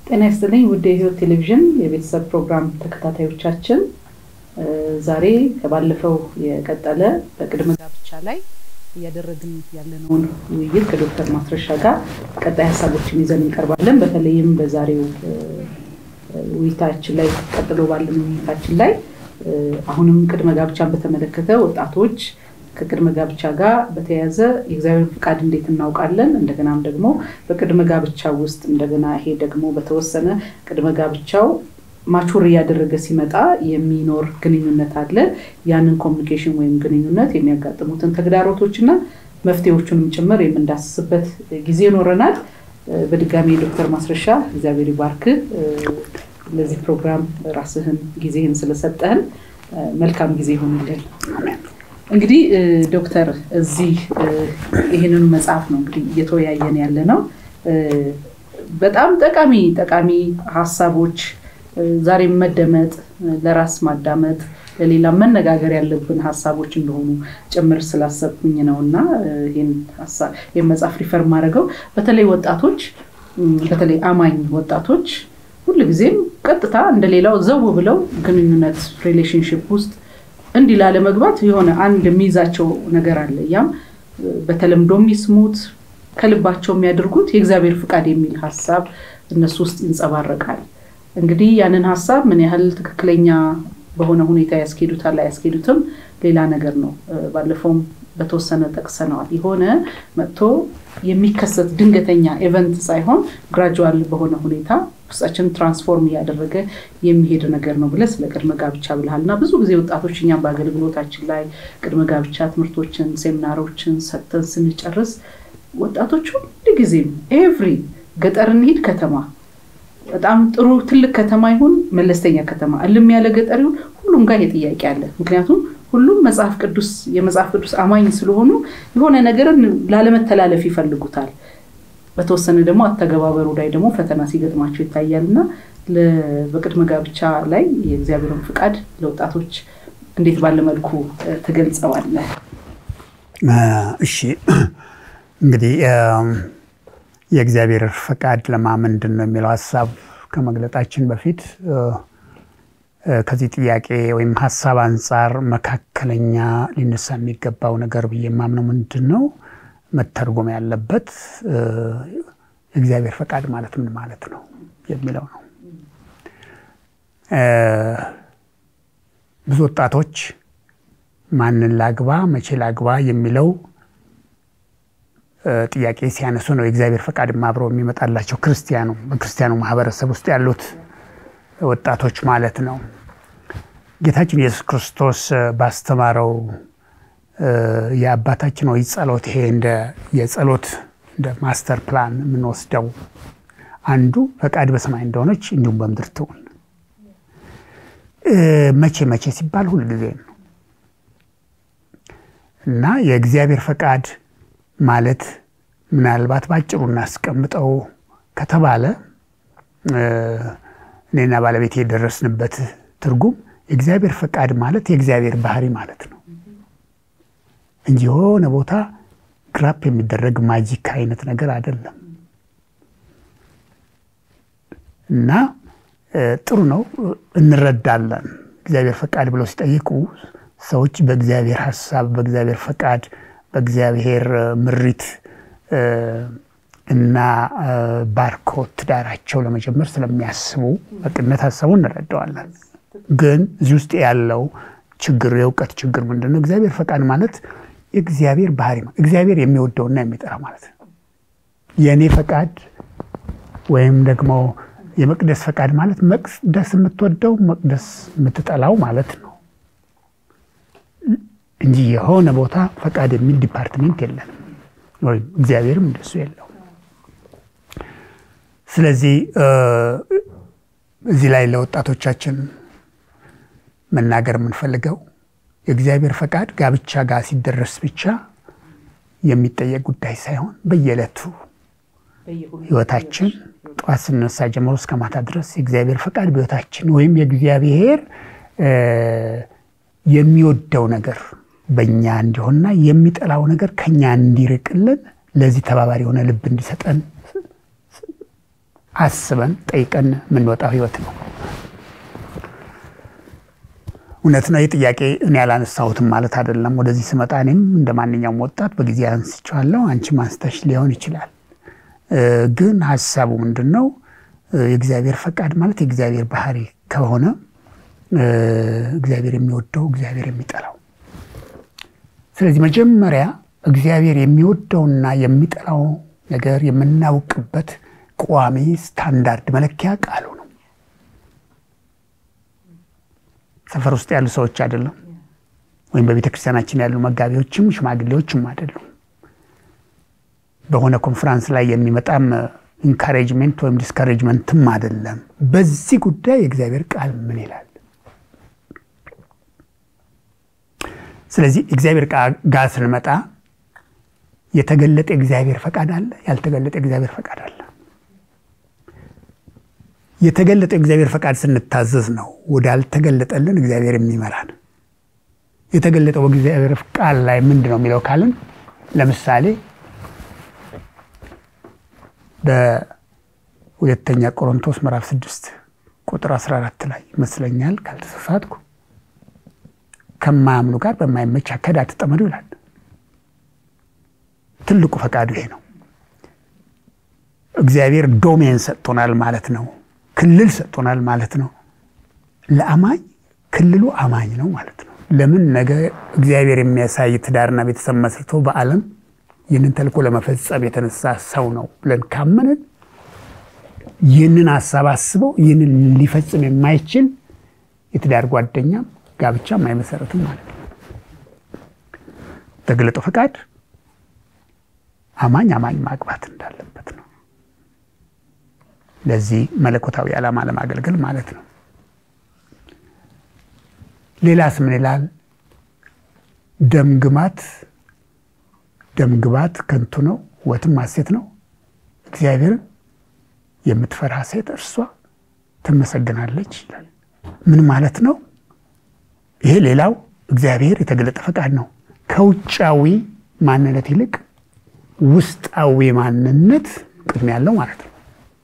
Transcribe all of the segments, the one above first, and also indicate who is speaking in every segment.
Speaker 1: ጤና ይስጥልኝ ውድ የህይወት ቴሌቪዥን የቤተሰብ ፕሮግራም ተከታታዮቻችን፣ ዛሬ ከባለፈው የቀጠለ በቅድመ ጋብቻ ላይ እያደረግን ያለነውን ውይይት ከዶክተር ማስረሻ ጋር ቀጣይ ሀሳቦችን ይዘን እንቀርባለን። በተለይም በዛሬው ውይይታችን ላይ ቀጥሎ ባለን ውይይታችን ላይ አሁንም ቅድመ ጋብቻን በተመለከተ ወጣቶች ከቅድመ ጋብቻ ጋር በተያያዘ የእግዚአብሔር ፍቃድ እንዴት እናውቃለን? እንደገናም ደግሞ በቅድመ ጋብቻ ውስጥ እንደገና ይሄ ደግሞ በተወሰነ ቅድመ ጋብቻው ማቹር እያደረገ ሲመጣ የሚኖር ግንኙነት አለ። ያንን ኮሚኒኬሽን ወይም ግንኙነት የሚያጋጥሙትን ተግዳሮቶችና መፍትሄዎቹንም ጭምር የምንዳስስበት ጊዜ ይኖረናል። በድጋሚ ዶክተር ማስረሻ እግዚአብሔር ይባርክ። ለዚህ ፕሮግራም ራስህን ጊዜህን ስለሰጠህን መልካም ጊዜ ይሆንልን። እንግዲህ ዶክተር እዚህ ይህንኑ መጽሐፍ ነው እንግዲህ እየተወያየን ያለ ነው። በጣም ጠቃሚ ጠቃሚ ሀሳቦች ዛሬም መደመጥ ለራስ ማዳመጥ ለሌላ መነጋገር ያለብን ሀሳቦች እንደሆኑ ጭምር ስላሰብኩኝ ነው እና ይህን መጽሐፍ ሪፈር ማድረገው በተለይ ወጣቶች በተለይ አማኝ ወጣቶች ሁልጊዜም ቀጥታ እንደሌላው ዘው ብለው ግንኙነት ሪሌሽንሽፕ ውስጥ እንዲህ ላለመግባት የሆነ አንድ የሚይዛቸው ነገር አለ። ያም በተለምዶ የሚስሙት ከልባቸው የሚያደርጉት የእግዚአብሔር ፍቃድ የሚል ሀሳብ እነሱ ውስጥ ይንጸባረቃል። እንግዲህ ያንን ሀሳብ ምን ያህል ትክክለኛ በሆነ ሁኔታ ያስኬዱታል አያስኬዱትም ሌላ ነገር ነው። ባለፈውም በተወሰነ ጠቅሰነዋል። የሆነ መጥቶ የሚከሰት ድንገተኛ ኤቨንት ሳይሆን ግራጁዋል በሆነ ሁኔታ ውስጣችን ትራንስፎርም እያደረገ የሚሄድ ነገር ነው ብለህ ስለ ቅድመ ጋብቻ ብልሃል እና ብዙ ጊዜ ወጣቶች እኛም በአገልግሎታችን ላይ ቅድመ ጋብቻ ትምህርቶችን፣ ሴሚናሮችን ሰጥተን ስንጨርስ ወጣቶች ሁሉ ጊዜም ኤቭሪ ገጠር እንሂድ ከተማ በጣም ጥሩ ትልቅ ከተማ ይሁን መለስተኛ ከተማ እልም ያለ ገጠር ይሁን ሁሉም ጋር ይሄ ጥያቄ አለ። ምክንያቱም ሁሉም መጽሐፍ ቅዱስ የመጽሐፍ ቅዱስ አማኝ ስለሆኑ የሆነ ነገርን ላለመተላለፍ ይፈልጉታል። በተወሰነ ደግሞ አተገባበሩ ላይ ደግሞ ፈተና ሲገጥማቸው ይታያል እና በቅድመ ጋብቻ ላይ የእግዚአብሔርን ፍቃድ ለወጣቶች እንዴት ባለ መልኩ ትገልጸዋለህ?
Speaker 2: እሺ እንግዲህ የእግዚአብሔር ፈቃድ ለማ ምንድን ነው የሚለው ሀሳብ ከመግለጣችን በፊት ከዚህ ጥያቄ ወይም ሀሳብ አንጻር መካከለኛ ሊነሳ የሚገባው ነገር ብዬ የማምነው ምንድን ነው መተርጎም ያለበት የእግዚአብሔር ፈቃድ ማለት ምን ማለት ነው የሚለው ነው። ብዙ ወጣቶች ማንን ላግባ፣ መቼ ላግባ የሚለው ጥያቄ ሲያነሱ ነው የእግዚአብሔር ፈቃድ አብረው የሚመጣላቸው ክርስቲያኑ በክርስቲያኑ ማህበረሰብ ውስጥ ያሉት ወጣቶች ማለት ነው። ጌታችን ኢየሱስ ክርስቶስ ባስተማረው የአባታችን ወይ ጸሎት ይሄ እንደ የጸሎት እንደ ማስተር ፕላን የምንወስደው አንዱ ፈቃድ በሰማይ እንደሆነች እንዲሁም በምድር ትሁን። መቼ መቼ ሲባል ሁልጊዜ ነው እና የእግዚአብሔር ፈቃድ ማለት ምናልባት በአጭሩ እናስቀምጠው ከተባለ እኔና ባለቤት የደረስንበት ትርጉም የእግዚአብሔር ፈቃድ ማለት የእግዚአብሔር ባህሪ ማለት ነው እንጂ የሆነ ቦታ ግራፕ የሚደረግ ማጂክ አይነት ነገር አይደለም። እና ጥሩ ነው፣ እንረዳለን። እግዚአብሔር ፈቃድ ብለው ሲጠይቁ ሰዎች በእግዚአብሔር ሀሳብ፣ በእግዚአብሔር ፈቃድ፣ በእግዚአብሔር ምሪት እና ባርኮት ትዳራቸው ለመጀመር ስለሚያስቡ በቅነት ሀሳቡ እንረዳዋለን። ግን እዚህ ውስጥ ያለው ችግር የእውቀት ችግር ምንድን ነው? እግዚአብሔር ፈቃድ ማለት የእግዚአብሔር ባህሪ እግዚአብሔር የሚወደውና የሚጠራው ማለት ነው። የእኔ ፈቃድ ወይም ደግሞ የመቅደስ ፈቃድ ማለት መቅደስ የምትወደው መቅደስ የምትጠላው ማለት ነው እንጂ የሆነ ቦታ ፈቃድ የሚል ዲፓርትሜንት የለንም፣ ወይም እግዚአብሔርም እንደሱ የለው። ስለዚህ እዚህ ላይ ለወጣቶቻችን መናገር የምንፈልገው የእግዚአብሔር ፈቃድ ጋብቻ ጋር ሲደረስ ብቻ የሚጠየቅ ጉዳይ ሳይሆን በየዕለቱ ህይወታችን ጠዋት ስነሳ ጀምሮ እስከ ማታ ድረስ የእግዚአብሔር ፈቃድ በህይወታችን ወይም የእግዚአብሔር የሚወደው ነገር በእኛ እንዲሆንና የሚጠላው ነገር ከኛ እንዲርቅልን ለዚህ ተባባሪ የሆነ ልብ እንዲሰጠን አስበን ጠይቀን የምንወጣው ህይወት ነው። እውነት ነው። ይህ ጥያቄ እኔ ያላነሳሁትም ማለት አይደለም። ወደዚህ ስመጣ እኔም እንደ ማንኛውም ወጣት በጊዜ አንስቼዋለሁ። አንቺም አንስተሽ ሊሆን ይችላል። ግን ሀሳቡ ምንድን ነው? የእግዚአብሔር ፈቃድ ማለት የእግዚአብሔር ባህሪ ከሆነ እግዚአብሔር የሚወደው እግዚአብሔር የሚጠላው ስለዚህ መጀመሪያ እግዚአብሔር የሚወደውና የሚጠላው ነገር የምናውቅበት ቋሚ ስታንዳርድ መለኪያ ቃሉ ነው። ሰፈር ውስጥ ያሉ ሰዎች አይደለም፣ ወይም በቤተ ክርስቲያናችን ያሉ መጋቢዎችም ሽማግሌዎችም አይደሉም። በሆነ ኮንፈራንስ ላይ የሚመጣም ኢንካሬጅመንት ወይም ዲስካሬጅመንትም አይደለም። በዚህ ጉዳይ የእግዚአብሔር ቃል ምን ይላል? ስለዚህ እግዚአብሔር ጋር ስንመጣ የተገለጠ እግዚአብሔር ፈቃድ አለ፣ ያልተገለጠ እግዚአብሔር ፈቃድ አለ። የተገለጠ እግዚአብሔር ፈቃድ ስንታዘዝ ነው ወዳልተገለጠልን እግዚአብሔር የሚመራን። የተገለጠው በእግዚአብሔር ቃል ላይ ምንድን ነው የሚለው ካልን ለምሳሌ በሁለተኛ ቆሮንቶስ ምዕራፍ 6 ቁጥር 14 ላይ ይመስለኛል ካልተሳሳትኩ ከማያምኑ ጋር በማይመች አካሄድ አትጠመዱ ይላል። ትልቁ ፈቃዱ ይሄ ነው። እግዚአብሔር ዶሜን ሰጥቶናል ማለት ነው። ክልል ሰጥቶናል ማለት ነው። ለአማኝ ክልሉ አማኝ ነው ማለት ነው። ለምን ነገ እግዚአብሔር የሚያሳይ ትዳርና ቤተሰብ መስርቶ በዓለም ይህንን ተልእኮ ለመፈጸም የተነሳ ሰው ነው ብለን ካመንን ይህንን ሀሳብ አስበው ይህንን ሊፈጽም የማይችል የትዳር ጓደኛም ጋብቻም አይመሰረትም ማለት ነው። ተገለጠው ፈቃድ አማኝ አማኝ ማግባት እንዳለበት ነው። ለዚህ መለኮታዊ ዓላማ ለማገልገል ማለት ነው። ሌላስ ምን ይላል? ደምግማት ደምግባት ከንቱ ነው፣ ውበትም ሐሴት ነው። እግዚአብሔርን የምትፈራ ሴት እርሷ ትመሰግናለች ይላል። ምን ማለት ነው? ይሄ ሌላው እግዚአብሔር የተገለጠ ፈቃድ ነው። ከውጫዊ ማንነት ይልቅ ውስጣዊ ማንነት ቅድሚያ ያለው ማለት ነው።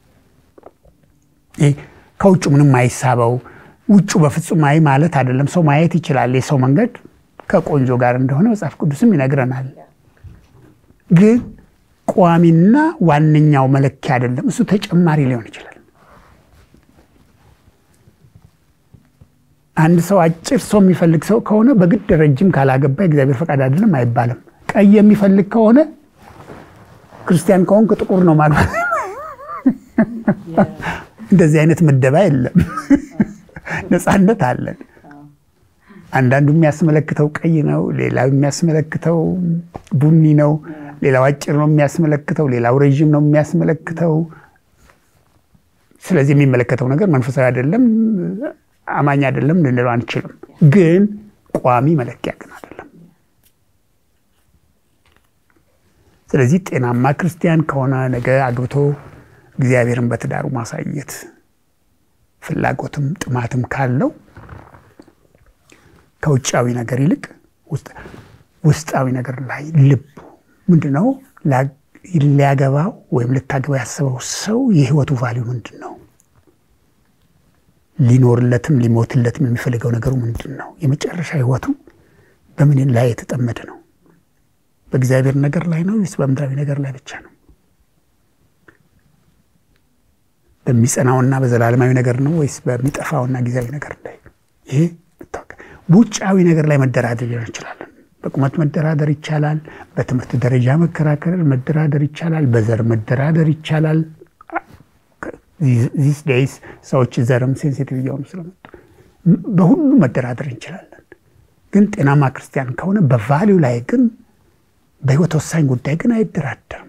Speaker 2: ይሄ ከውጭ ምንም አይሳበው ውጩ በፍጹም አይ ማለት አይደለም። ሰው ማየት ይችላል። የሰው መንገድ ከቆንጆ ጋር እንደሆነ መጽሐፍ ቅዱስም ይነግረናል። ግን ቋሚና ዋነኛው መለኪያ አይደለም። እሱ ተጨማሪ ሊሆን ይችላል። አንድ ሰው አጭር ሰው የሚፈልግ ሰው ከሆነ በግድ ረጅም ካላገባ የእግዚአብሔር ፈቃድ አይደለም አይባልም። ቀይ የሚፈልግ ከሆነ ክርስቲያን ከሆንክ ጥቁር ነው ማግባት። እንደዚህ አይነት ምደባ የለም። ነፃነት አለን። አንዳንዱ የሚያስመለክተው ቀይ ነው፣ ሌላው የሚያስመለክተው ቡኒ ነው፣ ሌላው አጭር ነው የሚያስመለክተው፣ ሌላው ረዥም ነው የሚያስመለክተው። ስለዚህ የሚመለከተው ነገር መንፈሳዊ አይደለም፣ አማኝ አይደለም ልንለው አንችልም። ግን ቋሚ መለኪያ ግን አይደለም። ስለዚህ ጤናማ ክርስቲያን ከሆነ ነገ አግብቶ እግዚአብሔርን በትዳሩ ማሳየት ፍላጎትም ጥማትም ካለው ከውጫዊ ነገር ይልቅ ውስጣዊ ነገር ላይ ልቡ ምንድን ነው? ሊያገባው ወይም ልታገባው ያስበው ሰው የህይወቱ ቫሊዩ ምንድን ነው? ሊኖርለትም ሊሞትለትም የሚፈልገው ነገሩ ምንድን ነው? የመጨረሻ ህይወቱ በምን ላይ የተጠመደ ነው? በእግዚአብሔር ነገር ላይ ነው ወይስ በምድራዊ ነገር ላይ ብቻ ነው? በሚጸናውና በዘላለማዊ ነገር ነው ወይስ በሚጠፋውና ጊዜያዊ ነገር ላይ? ይሄ በውጫዊ ነገር ላይ መደራደር ሊሆን ይችላል። በቁመት መደራደር ይቻላል። በትምህርት ደረጃ መከራከር መደራደር ይቻላል። በዘር መደራደር ይቻላል። ዚስ ዴይስ ሰዎች ዘርም ሴንሲቲቭ እየሆኑ ስለመጡ በሁሉ መደራደር እንችላለን። ግን ጤናማ ክርስቲያን ከሆነ በቫሊዩ ላይ ግን በህይወት ወሳኝ ጉዳይ ግን አይደራደርም።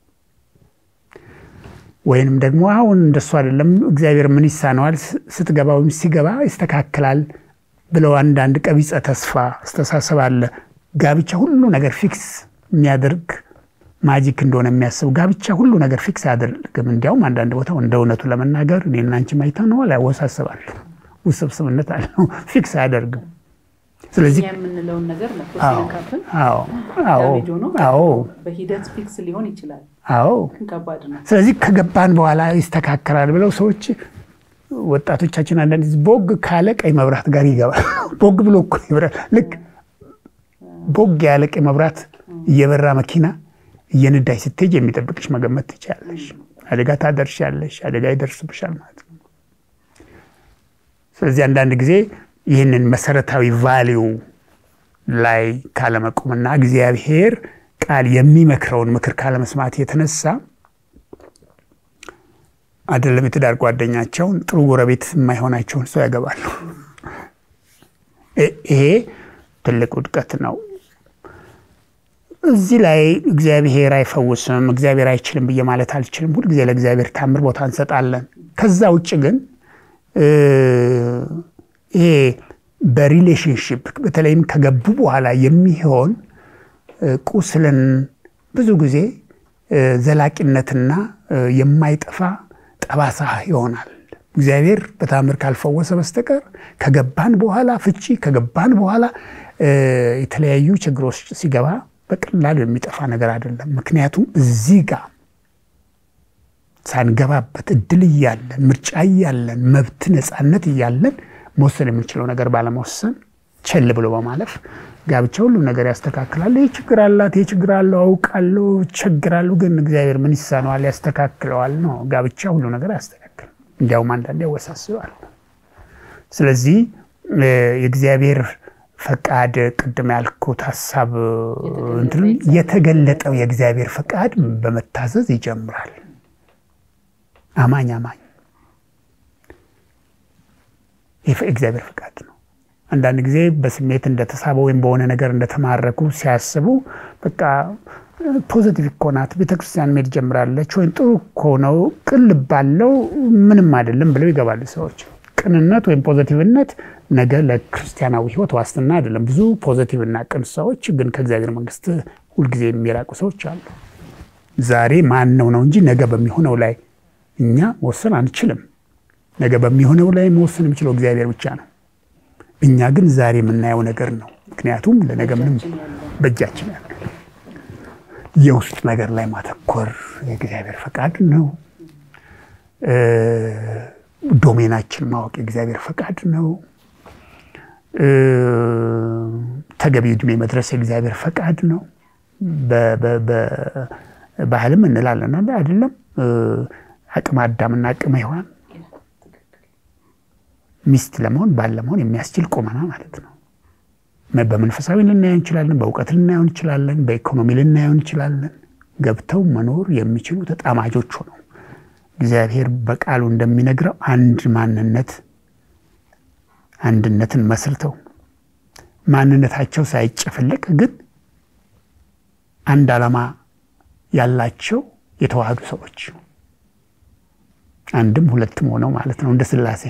Speaker 2: ወይንም ደግሞ አሁን እንደሱ አይደለም እግዚአብሔር ምን ይሳነዋል ስትገባ ወይም ሲገባ ይስተካከላል ብለው አንዳንድ ቀቢጸ ተስፋ አስተሳሰብ አለ። ጋብቻ ሁሉ ነገር ፊክስ የሚያደርግ ማጂክ እንደሆነ የሚያስብ ጋብቻ ሁሉ ነገር ፊክስ አያደርግም። እንዲያውም አንዳንድ ቦታ እንደ እውነቱ ለመናገር እኔና አንቺ ማይተነዋል ያወሳስባል፣ ውስብስብነት አለው፣ ፊክስ አያደርግም። ስለዚህ
Speaker 1: የምንለውን ነገር
Speaker 2: አዎ
Speaker 1: በሂደት ፊክስ ሊሆን ይችላል።
Speaker 2: አዎ
Speaker 1: ከባድ ነው።
Speaker 2: ስለዚህ ከገባን በኋላ ይስተካከላል ብለው ሰዎች ወጣቶቻችን አንዳንድ ጊዜ ቦግ ካለ ቀይ መብራት ጋር ይገባል። ቦግ ብሎ እኮ ይበራል። ልክ ቦግ ያለ ቀይ መብራት እየበራ መኪና እየነዳሽ ስትሄጅ የሚጠብቅሽ መገመት ትችላለሽ። አደጋ ታደርሻለሽ፣ አደጋ ይደርስብሻል ማለት ነው። ስለዚህ አንዳንድ ጊዜ ይህንን መሰረታዊ ቫሊዩ ላይ ካለመቆምና እግዚአብሔር ቃል የሚመክረውን ምክር ካለመስማት የተነሳ አይደለም የትዳር ጓደኛቸውን ጥሩ ጎረቤት የማይሆናቸውን ሰው ያገባሉ። ይሄ ትልቅ ውድቀት ነው። እዚህ ላይ እግዚአብሔር አይፈውስም፣ እግዚአብሔር አይችልም ብዬ ማለት አልችልም። ሁልጊዜ ለእግዚአብሔር ታምር ቦታ እንሰጣለን። ከዛ ውጭ ግን ይሄ በሪሌሽንሽፕ በተለይም ከገቡ በኋላ የሚሆን ቁስልን ብዙ ጊዜ ዘላቂነትና የማይጠፋ ጠባሳ ይሆናል። እግዚአብሔር በታምር ካልፈወሰ በስተቀር ከገባን በኋላ ፍቺ ከገባን በኋላ የተለያዩ ችግሮች ሲገባ በቀላሉ የሚጠፋ ነገር አይደለም። ምክንያቱም እዚህ ጋር ሳንገባበት እድል እያለን ምርጫ እያለን መብት ነፃነት እያለን መወሰን የምንችለው ነገር ባለመወሰን ቸል ብሎ በማለፍ ጋብቻ ሁሉም ነገር ያስተካክላል። ይህ ችግር አላት፣ ይህ ችግር አለው፣ አውቃለሁ፣ ቸግራለሁ፣ ግን እግዚአብሔር ምን ይሳነዋል? ያስተካክለዋል ነው። ጋብቻ ሁሉ ነገር ያስተካክል፣ እንዲያውም አንዳንዴ ያወሳስባል። ስለዚህ የእግዚአብሔር ፈቃድ ቅድም ያልኩት ሀሳብ እንትን የተገለጠው የእግዚአብሔር ፈቃድ በመታዘዝ ይጀምራል። አማኝ አማኝ ይህ እግዚአብሔር ፈቃድ ነው። አንዳንድ ጊዜ በስሜት እንደተሳበ ወይም በሆነ ነገር እንደተማረኩ ሲያስቡ በቃ ፖዘቲቭ እኮ ናት ቤተክርስቲያን መሄድ ጀምራለች ወይም ጥሩ እኮ ነው ቅልብ ባለው ምንም አይደለም ብለው ይገባሉ ሰዎች። ቅንነት ወይም ፖዘቲቭነት ነገ ለክርስቲያናዊ ሕይወት ዋስትና አይደለም። ብዙ ፖዘቲቭ እና ቅን ሰዎች ግን ከእግዚአብሔር መንግስት ሁልጊዜ የሚራቁ ሰዎች አሉ። ዛሬ ማን ነው ነው እንጂ ነገ በሚሆነው ላይ እኛ መወሰን አንችልም። ነገ በሚሆነው ላይ መወሰን የሚችለው እግዚአብሔር ብቻ ነው። እኛ ግን ዛሬ የምናየው ነገር ነው። ምክንያቱም ለነገ ምንም በእጃችን ያለ የውስጥ ነገር ላይ ማተኮር የእግዚአብሔር ፈቃድ ነው። ዶሜናችን ማወቅ የእግዚአብሔር ፈቃድ ነው። ተገቢ ዕድሜ መድረስ የእግዚአብሔር ፈቃድ ነው። ባህልም እንላለን አይደለም። አቅመ አዳምና አቅመ ሔዋን ሚስት ለመሆን ባል ለመሆን የሚያስችል ቁመና ማለት ነው። በመንፈሳዊ ልናየው እንችላለን፣ በእውቀት ልናየው እንችላለን፣ በኢኮኖሚ ልናየው እንችላለን። ገብተው መኖር የሚችሉ ተጣማጆች ሆነው እግዚአብሔር በቃሉ እንደሚነግረው አንድ ማንነት አንድነትን መስርተው ማንነታቸው ሳይጨፈለቅ ግን አንድ ዓላማ ያላቸው የተዋህዱ ሰዎች አንድም ሁለትም ሆነው ማለት ነው እንደ ሥላሴ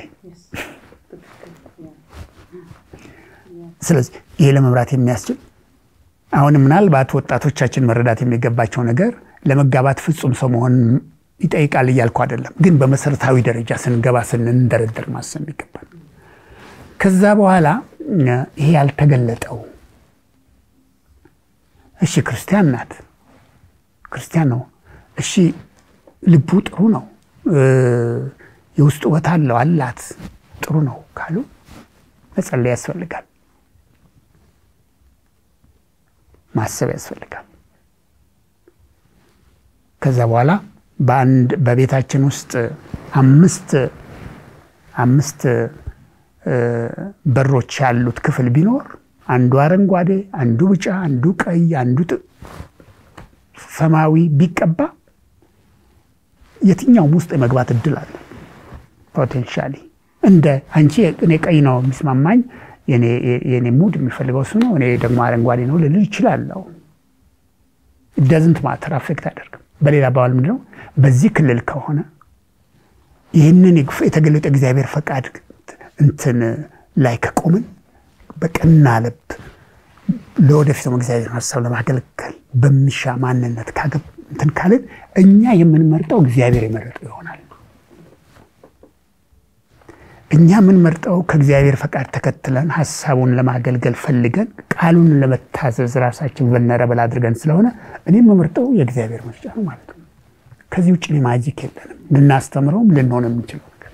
Speaker 2: ስለዚህ ይሄ ለመምራት የሚያስችል አሁን ምናልባት ወጣቶቻችን መረዳት የሚገባቸው ነገር ለመጋባት ፍጹም ሰው መሆን ይጠይቃል እያልኩ አይደለም። ግን በመሰረታዊ ደረጃ ስንገባ ስንንደረደር ማሰብ ይገባል። ከዛ በኋላ ይሄ ያልተገለጠው እሺ፣ ክርስቲያን ናት፣ ክርስቲያን ነው፣ እሺ፣ ልቡ ጥሩ ነው፣ የውስጥ ውበት አለው አላት፣ ጥሩ ነው ካሉ መጸለይ ያስፈልጋል። ማሰብ ያስፈልጋል። ከዛ በኋላ በአንድ በቤታችን ውስጥ አምስት አምስት በሮች ያሉት ክፍል ቢኖር አንዱ አረንጓዴ፣ አንዱ ቢጫ፣ አንዱ ቀይ፣ አንዱ ሰማያዊ ቢቀባ የትኛውም ውስጥ የመግባት እድል አለ። ፖቴንሻሊ እንደ አንቺ እኔ ቀይ ነው የሚስማማኝ የኔ ሙድ የሚፈልገው እሱ ነው፣ እኔ ደግሞ አረንጓዴ ነው ልል ይችላለሁ። ደዝንት ማተር አፌክት አያደርግም። በሌላ አባባል ምንድነው በዚህ ክልል ከሆነ ይህንን የተገለጠ እግዚአብሔር ፈቃድ እንትን ላይ ከቆምን በቀና ልብ ለወደፊት ደግሞ እግዚአብሔር ሀሳብ ለማገልገል በሚሻ ማንነት እንትን ካልን እኛ የምንመርጠው እግዚአብሔር የመረጠው ይሆናል። እኛ የምንመርጠው ከእግዚአብሔር ፈቃድ ተከትለን ሀሳቡን ለማገልገል ፈልገን ቃሉን ለመታዘዝ ራሳችን vulnerable አድርገን ስለሆነ እኔ የምመርጠው የእግዚአብሔር ምርጫ ነው ማለት ነው። ከዚህ ውጭ ማጂክ የለንም። ልናስተምረውም ልንሆን የምንችለው ነገር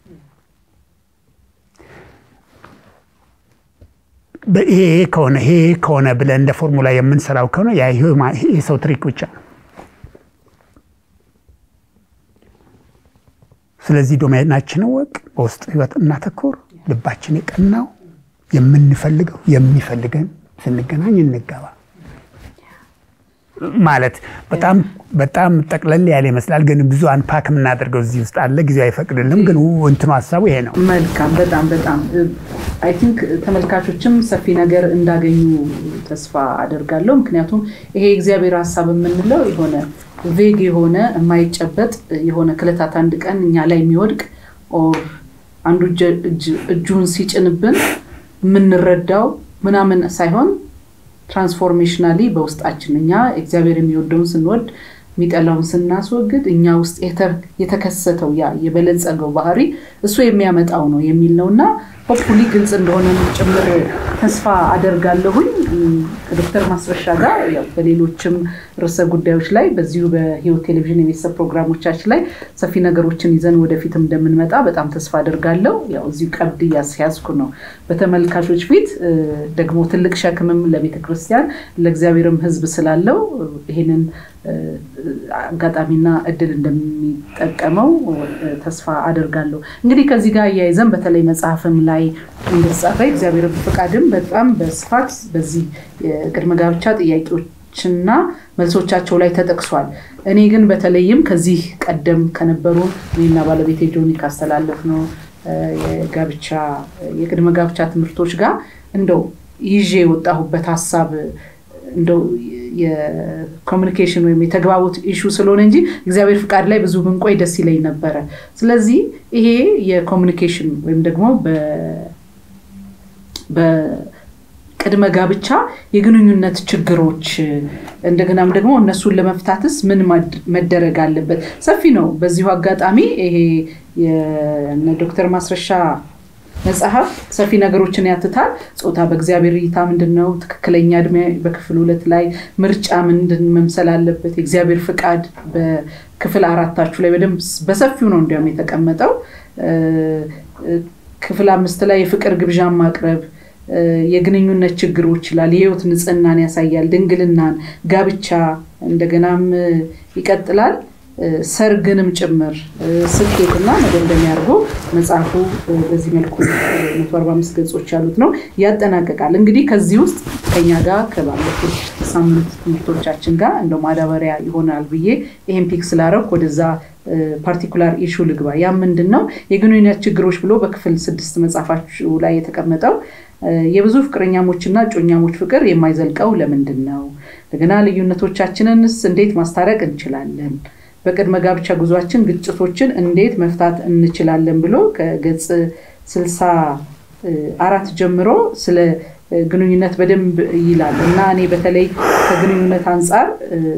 Speaker 2: ይሄ ከሆነ ይሄ ከሆነ ብለን እንደ ፎርሙላ የምንሰራው ከሆነ የሰው ትሪክ ብቻ ነው። ስለዚህ ዶሜናችንን ወቅ በውስጥ ህይወት እናተኮር። ልባችን የቀናው የምንፈልገው የሚፈልገን ስንገናኝ እንገባ ማለት በጣም በጣም ጠቅለል ያለ ይመስላል፣ ግን ብዙ አንፓክ የምናደርገው እዚህ ውስጥ አለ። ጊዜው አይፈቅድልም፣ ግን እንትኑ ሀሳቡ ይሄ ነው።
Speaker 1: መልካም። በጣም በጣም አይ ቲንክ ተመልካቾችም ሰፊ ነገር እንዳገኙ ተስፋ አደርጋለሁ። ምክንያቱም ይሄ የእግዚአብሔር ሀሳብ የምንለው የሆነ ቬግ የሆነ የማይጨበጥ የሆነ ክለታት አንድ ቀን እኛ ላይ የሚወድቅ ኦር አንዱ እጁን ሲጭንብን የምንረዳው ምናምን ሳይሆን ትራንስፎርሜሽናሊ በውስጣችን እኛ እግዚአብሔር የሚወደውን ስንወድ የሚጠላውን ስናስወግድ እኛ ውስጥ የተከሰተው ያ የበለጸገው ባህሪ እሱ የሚያመጣው ነው የሚል ነው እና ሆፕፉሊ ግልጽ እንደሆነ ጭምር ተስፋ አደርጋለሁኝ። ከዶክተር ማስረሻ ጋር በሌሎችም ርዕሰ ጉዳዮች ላይ በዚሁ በህይወት ቴሌቪዥን የቤተሰብ ፕሮግራሞቻችን ላይ ሰፊ ነገሮችን ይዘን ወደፊትም እንደምንመጣ በጣም ተስፋ አደርጋለሁ። ያው እዚሁ ቀብድ እያስያዝኩ ነው በተመልካቾች ፊት ደግሞ ትልቅ ሸክምም ለቤተ ክርስቲያን ለእግዚአብሔርም ህዝብ ስላለው ይህንን አጋጣሚና እድል እንደሚጠቀመው ተስፋ አደርጋለሁ። እንግዲህ ከዚህ ጋር እያይዘን በተለይ መጽሐፍም ላይ እንደተጻፈ እግዚአብሔር ፈቃድም በጣም በስፋት በዚህ የቅድመ ጋብቻ ጥያቄዎችና መልሶቻቸው ላይ ተጠቅሷል። እኔ ግን በተለይም ከዚህ ቀደም ከነበሩ እኔና ባለቤቴ ጆኒ ካስተላለፍ ነው የጋብቻ የቅድመ ጋብቻ ትምህርቶች ጋር እንደው ይዤ የወጣሁበት ሀሳብ እንደው የኮሚኒኬሽን ወይም የተግባቦት ኢሹ ስለሆነ እንጂ እግዚአብሔር ፍቃድ ላይ ብዙ ብንቆይ ደስ ይለኝ ነበረ። ስለዚህ ይሄ የኮሚኒኬሽን ወይም ደግሞ በቅድመ ጋብቻ የግንኙነት ችግሮች እንደገናም ደግሞ እነሱን ለመፍታትስ ምን መደረግ አለበት? ሰፊ ነው። በዚሁ አጋጣሚ ይሄ ዶክተር ማስረሻ መጽሐፍ ሰፊ ነገሮችን ያትታል። ጾታ በእግዚአብሔር እይታ ምንድን ነው? ትክክለኛ እድሜ በክፍል ሁለት ላይ ምርጫ ምንድን መምሰል አለበት? የእግዚአብሔር ፍቃድ በክፍል አራታችሁ ላይ በደንብ በሰፊው ነው እንዲያውም የተቀመጠው። ክፍል አምስት ላይ የፍቅር ግብዣን ማቅረብ የግንኙነት ችግሮች ይላል። የህይወት ንጽህናን ያሳያል። ድንግልናን፣ ጋብቻ እንደገናም ይቀጥላል። ሰርግንም ጭምር ስኬትና መደምደሚያ አድርጎ መጽሐፉ በዚህ መልኩ 145 ገጾች ያሉት ነው ያጠናቀቃል። እንግዲህ ከዚህ ውስጥ ከኛ ጋር ከባለፉት ሳምንት ትምህርቶቻችን ጋር እንደ ማዳበሪያ ይሆናል ብዬ ይህን ፒክ ስላረግ ወደዛ ፓርቲኩላር ኢሹ ልግባ። ያ ምንድን ነው የግንኙነት ችግሮች ብሎ በክፍል ስድስት መጽሐፋችሁ ላይ የተቀመጠው የብዙ ፍቅረኛሞችና እጮኛሞች ፍቅር የማይዘልቀው ለምንድን ነው? እንደገና ልዩነቶቻችንንስ እንዴት ማስታረቅ እንችላለን? በቅድመ ጋብቻ ጉዟችን ግጭቶችን እንዴት መፍታት እንችላለን ብሎ ከገጽ ስልሳ አራት ጀምሮ ስለ ግንኙነት በደንብ ይላል እና እኔ በተለይ ከግንኙነት አንጻር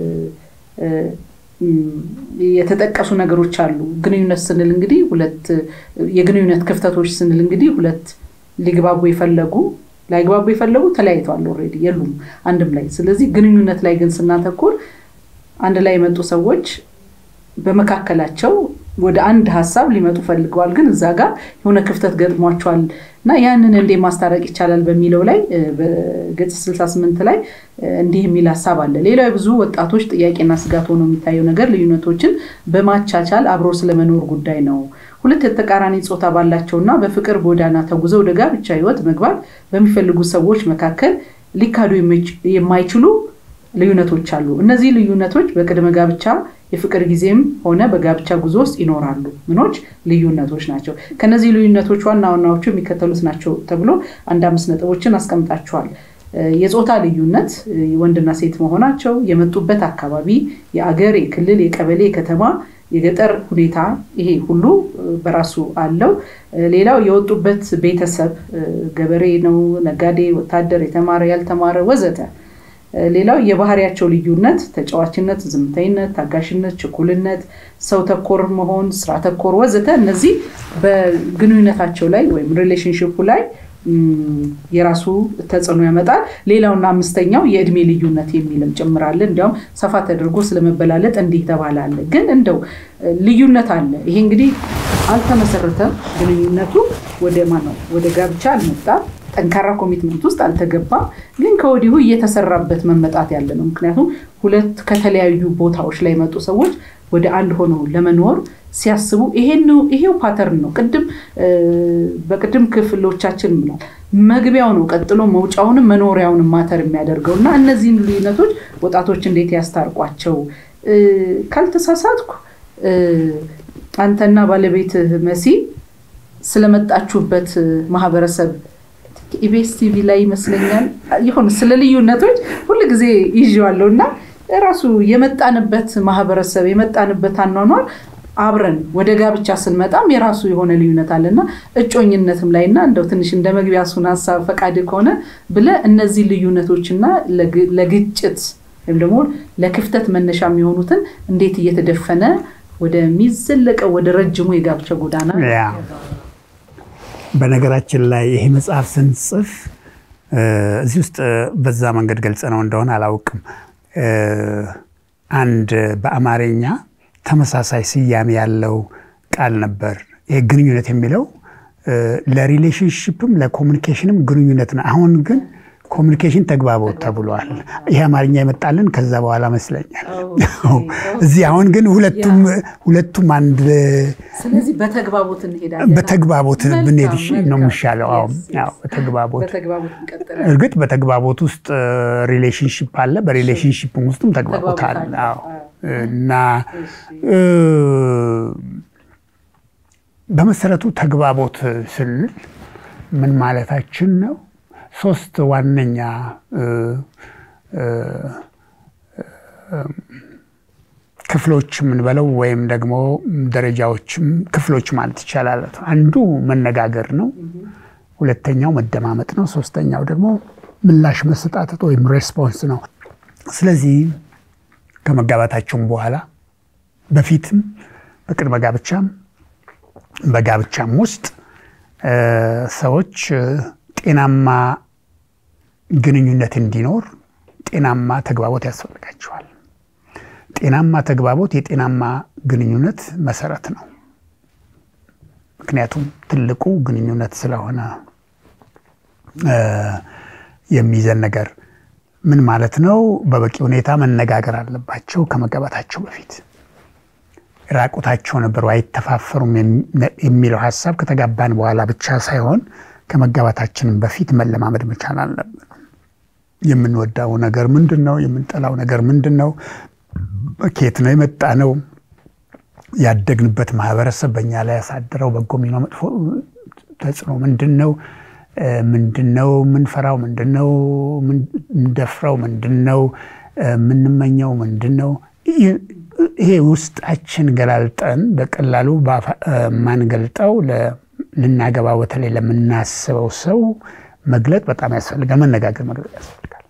Speaker 1: የተጠቀሱ ነገሮች አሉ። ግንኙነት ስንል እንግዲህ ሁለት የግንኙነት ክፍተቶች ስንል እንግዲህ ሁለት ሊግባቡ የፈለጉ ላይግባቡ የፈለጉ ተለያይተዋል፣ ኦልሬዲ የሉም አንድም ላይ። ስለዚህ ግንኙነት ላይ ግን ስናተኩር አንድ ላይ የመጡ ሰዎች በመካከላቸው ወደ አንድ ሀሳብ ሊመጡ ፈልገዋል፣ ግን እዛ ጋር የሆነ ክፍተት ገጥሟቸዋል እና ያንን እንዴ ማስታረቅ ይቻላል በሚለው ላይ በገጽ 68 ላይ እንዲህ የሚል ሀሳብ አለ። ሌላው የብዙ ወጣቶች ጥያቄና ስጋት ሆኖ የሚታየው ነገር ልዩነቶችን በማቻቻል አብሮ ስለመኖር ጉዳይ ነው። ሁለት የተቃራኒ ጾታ ባላቸውና በፍቅር ጎዳና ተጉዘው ወደ ጋብቻ ህይወት መግባት በሚፈልጉ ሰዎች መካከል ሊካዱ የማይችሉ ልዩነቶች አሉ። እነዚህ ልዩነቶች በቅድመ ጋብቻ የፍቅር ጊዜም ሆነ በጋብቻ ጉዞ ውስጥ ይኖራሉ። ምኖች ልዩነቶች ናቸው። ከነዚህ ልዩነቶች ዋና ዋናዎቹ የሚከተሉት ናቸው ተብሎ አንድ አምስት ነጥቦችን አስቀምጣቸዋል። የጾታ ልዩነት፣ ወንድና ሴት መሆናቸው፣ የመጡበት አካባቢ፣ የአገር፣ የክልል፣ የቀበሌ፣ የከተማ፣ የገጠር ሁኔታ ይሄ ሁሉ በራሱ አለው። ሌላው የወጡበት ቤተሰብ ገበሬ ነው፣ ነጋዴ፣ ወታደር፣ የተማረ፣ ያልተማረ ወዘተ ሌላው የባህሪያቸው ልዩነት ተጫዋችነት፣ ዝምተኝነት፣ ታጋሽነት፣ ችኩልነት፣ ሰው ተኮር መሆን፣ ስራ ተኮር ወዘተ እነዚህ በግንኙነታቸው ላይ ወይም ሪሌሽንሽፑ ላይ የራሱ ተጽዕኖ ያመጣል። ሌላውና አምስተኛው የእድሜ ልዩነት የሚልም ጭምራለ። እንዲያውም ሰፋ ተደርጎ ስለመበላለጥ እንዲህ ተባላለ። ግን እንደው ልዩነት አለ። ይሄ እንግዲህ አልተመሰረተም። ግንኙነቱ ወደ ማነው ወደ ጋብቻ አልመጣም። ጠንካራ ኮሚትመንት ውስጥ አልተገባም። ግን ከወዲሁ እየተሰራበት መመጣት ያለ ነው። ምክንያቱም ሁለት ከተለያዩ ቦታዎች ላይ የመጡ ሰዎች ወደ አንድ ሆነው ለመኖር ሲያስቡ ይሄው ፓተርን ነው። ቅድም በቅድም ክፍሎቻችን ብሏል። መግቢያው ነው ቀጥሎ መውጫውንም መኖሪያውንም ማተር የሚያደርገው እና እነዚህን ልዩነቶች ወጣቶች እንዴት ያስታርቋቸው? ካልተሳሳትኩ አንተና ባለቤትህ መሲ ስለመጣችሁበት ማህበረሰብ ኢቢኤስ ቲቪ ላይ ይመስለኛል ይሆን ስለ ልዩነቶች ሁልጊዜ ይዤዋለሁ እና ራሱ የመጣንበት ማህበረሰብ የመጣንበት አኗኗር አብረን ወደ ጋብቻ ስንመጣም የራሱ የሆነ ልዩነት አለና እጮኝነትም ላይ እና እንደው ትንሽ እንደ መግቢያ እሱን ሀሳብ ፈቃድ ከሆነ ብለ እነዚህ ልዩነቶችና ለግጭት ወይም ደግሞ ለክፍተት መነሻ የሚሆኑትን እንዴት እየተደፈነ ወደሚዘለቀው ወደ ረጅሙ የጋብቻ ጎዳና
Speaker 2: በነገራችን ላይ ይሄ መጽሐፍ ስንጽፍ እዚህ ውስጥ በዛ መንገድ ገልጸ ነው እንደሆነ አላውቅም። አንድ በአማርኛ ተመሳሳይ ስያሜ ያለው ቃል ነበር። ይሄ ግንኙነት የሚለው ለሪሌሽንሽፕም ለኮሚኒኬሽንም ግንኙነት ነው። አሁን ግን ኮሚኒኬሽን ተግባቦት ተብሏል። ይሄ አማርኛ የመጣልን ከዛ በኋላ መስለኛል። እዚህ አሁን ግን ሁለቱም አንድ
Speaker 1: ስለዚህ በተግባቦት እንሄዳለን።
Speaker 2: በተግባቦት ብንሄድ ነው የሚሻለው። በተግባቦት እርግጥ በተግባቦት ውስጥ ሪሌሽንሽፕ አለ፣ በሪሌሽንሽፕ ውስጥም ተግባቦት አለ እና በመሰረቱ ተግባቦት ስንል ምን ማለታችን ነው? ሶስት ዋነኛ ክፍሎች የምንበለው ወይም ደግሞ ደረጃዎችም ክፍሎች ማለት ይቻላል። አንዱ መነጋገር ነው። ሁለተኛው መደማመጥ ነው። ሶስተኛው ደግሞ ምላሽ መሰጣጠት ወይም ሬስፖንስ ነው። ስለዚህ ከመጋባታቸውም በኋላ በፊትም በቅድመ ጋብቻም በጋብቻም ውስጥ ሰዎች ጤናማ ግንኙነት እንዲኖር ጤናማ ተግባቦት ያስፈልጋቸዋል። ጤናማ ተግባቦት የጤናማ ግንኙነት መሰረት ነው። ምክንያቱም ትልቁ ግንኙነት ስለሆነ የሚይዘን ነገር ምን ማለት ነው? በበቂ ሁኔታ መነጋገር አለባቸው ከመጋባታቸው በፊት ራቁታቸው ነበሩ አይተፋፈሩም የሚለው ሀሳብ ከተጋባን በኋላ ብቻ ሳይሆን ከመጋባታችንም በፊት መለማመድ መቻል አለብን። የምንወዳው ነገር ምንድን ነው? የምንጠላው ነገር ምንድን ነው? ከየት ነው የመጣ ነው? ያደግንበት ማህበረሰብ በእኛ ላይ ያሳድረው በጎ ሚናው መጥፎ ተጽዕኖ ምንድን ነው? ምንድን ነው የምንፈራው? ምንድን ነው የምንደፍረው? ምንድን ነው የምንመኘው? ምንድን ነው ይሄ ውስጣችን ገላልጠን በቀላሉ ማንገልጠው ልናገባ በተለይ ለምናስበው ሰው መግለጥ በጣም ያስፈልጋል። መነጋገር መግለጥ ያስፈልጋል።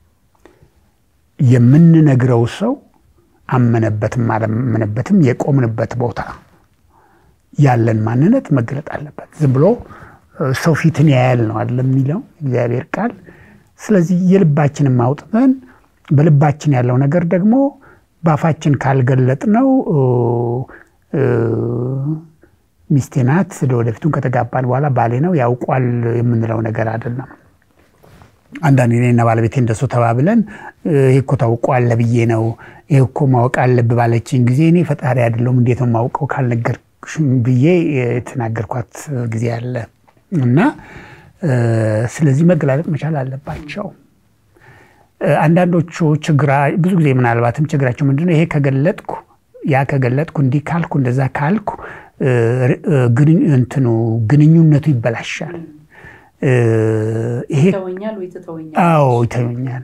Speaker 2: የምንነግረው ሰው አመነበትም አላመነበትም የቆምንበት ቦታ ያለን ማንነት መገለጥ አለበት። ዝም ብሎ ሰው ፊትን ያያል ነው አይደለም የሚለው እግዚአብሔር ቃል። ስለዚህ የልባችንን ማውጥተን በልባችን ያለው ነገር ደግሞ በአፋችን ካልገለጥ ነው ሚስቴ ናት ለወደፊቱን ከተጋባን በኋላ ባሌ ነው ያውቋል የምንለው ነገር አይደለም። አንዳንድ እኔና ባለቤቴ እንደሱ ተባብለን ይሄ እኮ ታውቋል ብዬ ነው ይሄ እኮ ማወቅ አለብህ ባለችኝ ጊዜ እኔ ፈጣሪ አይደለሁም እንዴት ነው የማውቀው ካልነገርሽም ብዬ የተናገርኳት ጊዜ አለ እና ስለዚህ መገላለጥ መቻል አለባቸው። አንዳንዶቹ ችግራ ብዙ ጊዜ ምናልባትም ችግራቸው ምንድነው ይሄ ከገለጥኩ ያ ከገለጥኩ እንዲህ ካልኩ እንደዛ ካልኩ እንትኑ ግንኙነቱ ይበላሻል። ይሄ አዎ ይተወኛል።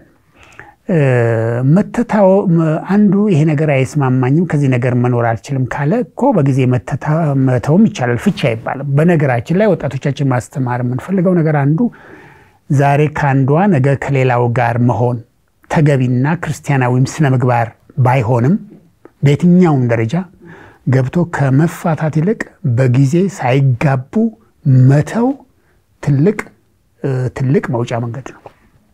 Speaker 2: መተታው አንዱ ይሄ ነገር አይስማማኝም ከዚህ ነገር መኖር አልችልም ካለ እኮ በጊዜ መተውም ይቻላል። ፍቺ አይባልም። በነገራችን ላይ ወጣቶቻችን ማስተማር የምንፈልገው ነገር አንዱ ዛሬ ከአንዷ ነገ ከሌላው ጋር መሆን ተገቢና ክርስቲያናዊም ስነ ምግባር ባይሆንም በየትኛውም ደረጃ ገብቶ ከመፋታት ይልቅ በጊዜ ሳይጋቡ መተው ትልቅ ትልቅ መውጫ መንገድ ነው።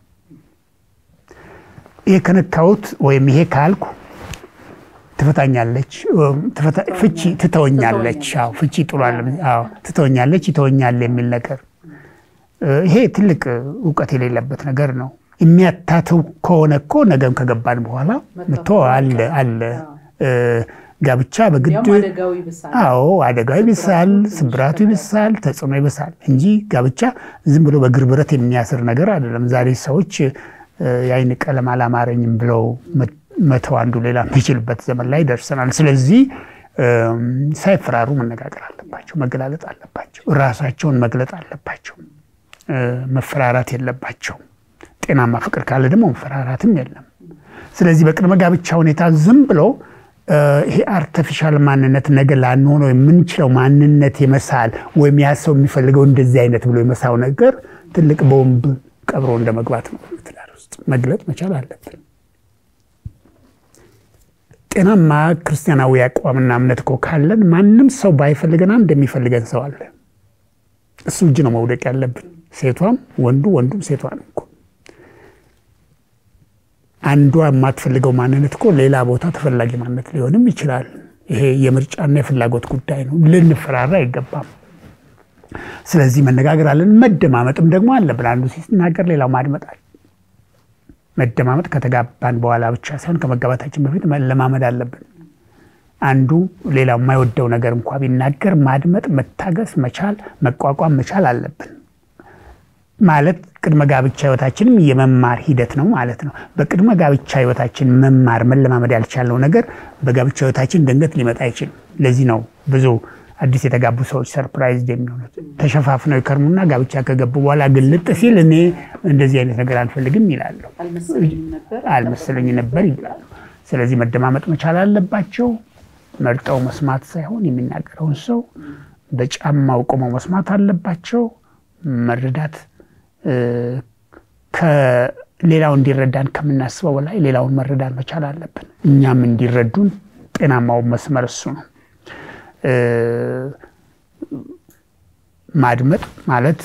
Speaker 2: ይሄ ከነካሁት ወይም ይሄ ካልኩ ትፈታኛለች፣ ፍቺ ትተወኛለች፣ ፍቺ ጥሏል፣ ትተወኛለች፣ ይተወኛል የሚል ነገር ይሄ ትልቅ እውቀት የሌለበት ነገር ነው። የሚያታተው ከሆነ እኮ ነገም ከገባን በኋላ ምቶ አለ አለ ጋብቻ በግድ አዎ፣ አደጋው ይብሳል፣ ስብራቱ ይብሳል፣ ተጽዕኖ ይብሳል እንጂ ጋብቻ ዝም ብሎ በእግር ብረት የሚያስር ነገር አይደለም። ዛሬ ሰዎች የአይን ቀለም አላማረኝም ብለው መተው አንዱ ሌላ የሚችልበት ዘመን ላይ ደርሰናል። ስለዚህ ሳይፈራሩ መነጋገር አለባቸው፣ መገላለጥ አለባቸው፣ ራሳቸውን መግለጥ አለባቸው። መፈራራት የለባቸው። ጤናማ ፍቅር ካለ ደግሞ መፈራራትም የለም። ስለዚህ በቅድመ ጋብቻ ሁኔታ ዝም ብሎ ይሄ አርተፊሻል ማንነት ነገ ላንሆነው የምንችለው ማንነት የመሳል ወይም ያ ሰው የሚፈልገው እንደዚህ አይነት ብሎ የመሳው ነገር ትልቅ ቦምብ ቀብሮ እንደ መግባት ነው። ትዳር ውስጥ መግለጥ መቻል አለብን። ጤናማ ክርስቲያናዊ አቋምና እምነት እኮ ካለን ማንም ሰው ባይፈልገን አንድ የሚፈልገን ሰው አለ። እሱ እጅ ነው መውደቅ ያለብን። ሴቷም ወንዱ፣ ወንዱም ሴቷን እኮ አንዷ የማትፈልገው ማንነት እኮ ሌላ ቦታ ተፈላጊ ማንነት ሊሆንም ይችላል። ይሄ የምርጫና የፍላጎት ጉዳይ ነው። ልንፈራራ አይገባም። ስለዚህ መነጋገር አለን። መደማመጥም ደግሞ አለብን። አንዱ ሲናገር ሌላው ማድመጣል። መደማመጥ ከተጋባን በኋላ ብቻ ሳይሆን ከመጋባታችን በፊት መለማመድ አለብን። አንዱ ሌላው የማይወደው ነገር እንኳ ቢናገር ማድመጥ፣ መታገስ መቻል፣ መቋቋም መቻል አለብን። ማለት ቅድመ ጋብቻ ህይወታችንም የመማር ሂደት ነው ማለት ነው። በቅድመ ጋብቻ ህይወታችን መማር መለማመድ ያልቻለው ነገር በጋብቻ ህይወታችን ድንገት ሊመጣ አይችልም። ለዚህ ነው ብዙ አዲስ የተጋቡ ሰዎች ሰርፕራይዝ የሚሆኑት። ተሸፋፍነው ይከርሙና ጋብቻ ከገቡ በኋላ ግልጥ ሲል እኔ እንደዚህ አይነት ነገር አልፈልግም ይላሉ። አልመሰለኝ ነበር ይላሉ። ስለዚህ መደማመጥ መቻል አለባቸው። መርጠው መስማት ሳይሆን የሚናገረውን ሰው በጫማው ቆመው መስማት አለባቸው። መረዳት ከሌላው እንዲረዳን ከምናስበው በላይ ሌላውን መረዳት መቻል አለብን። እኛም እንዲረዱን ጤናማው መስመር እሱ ነው። ማድመጥ ማለት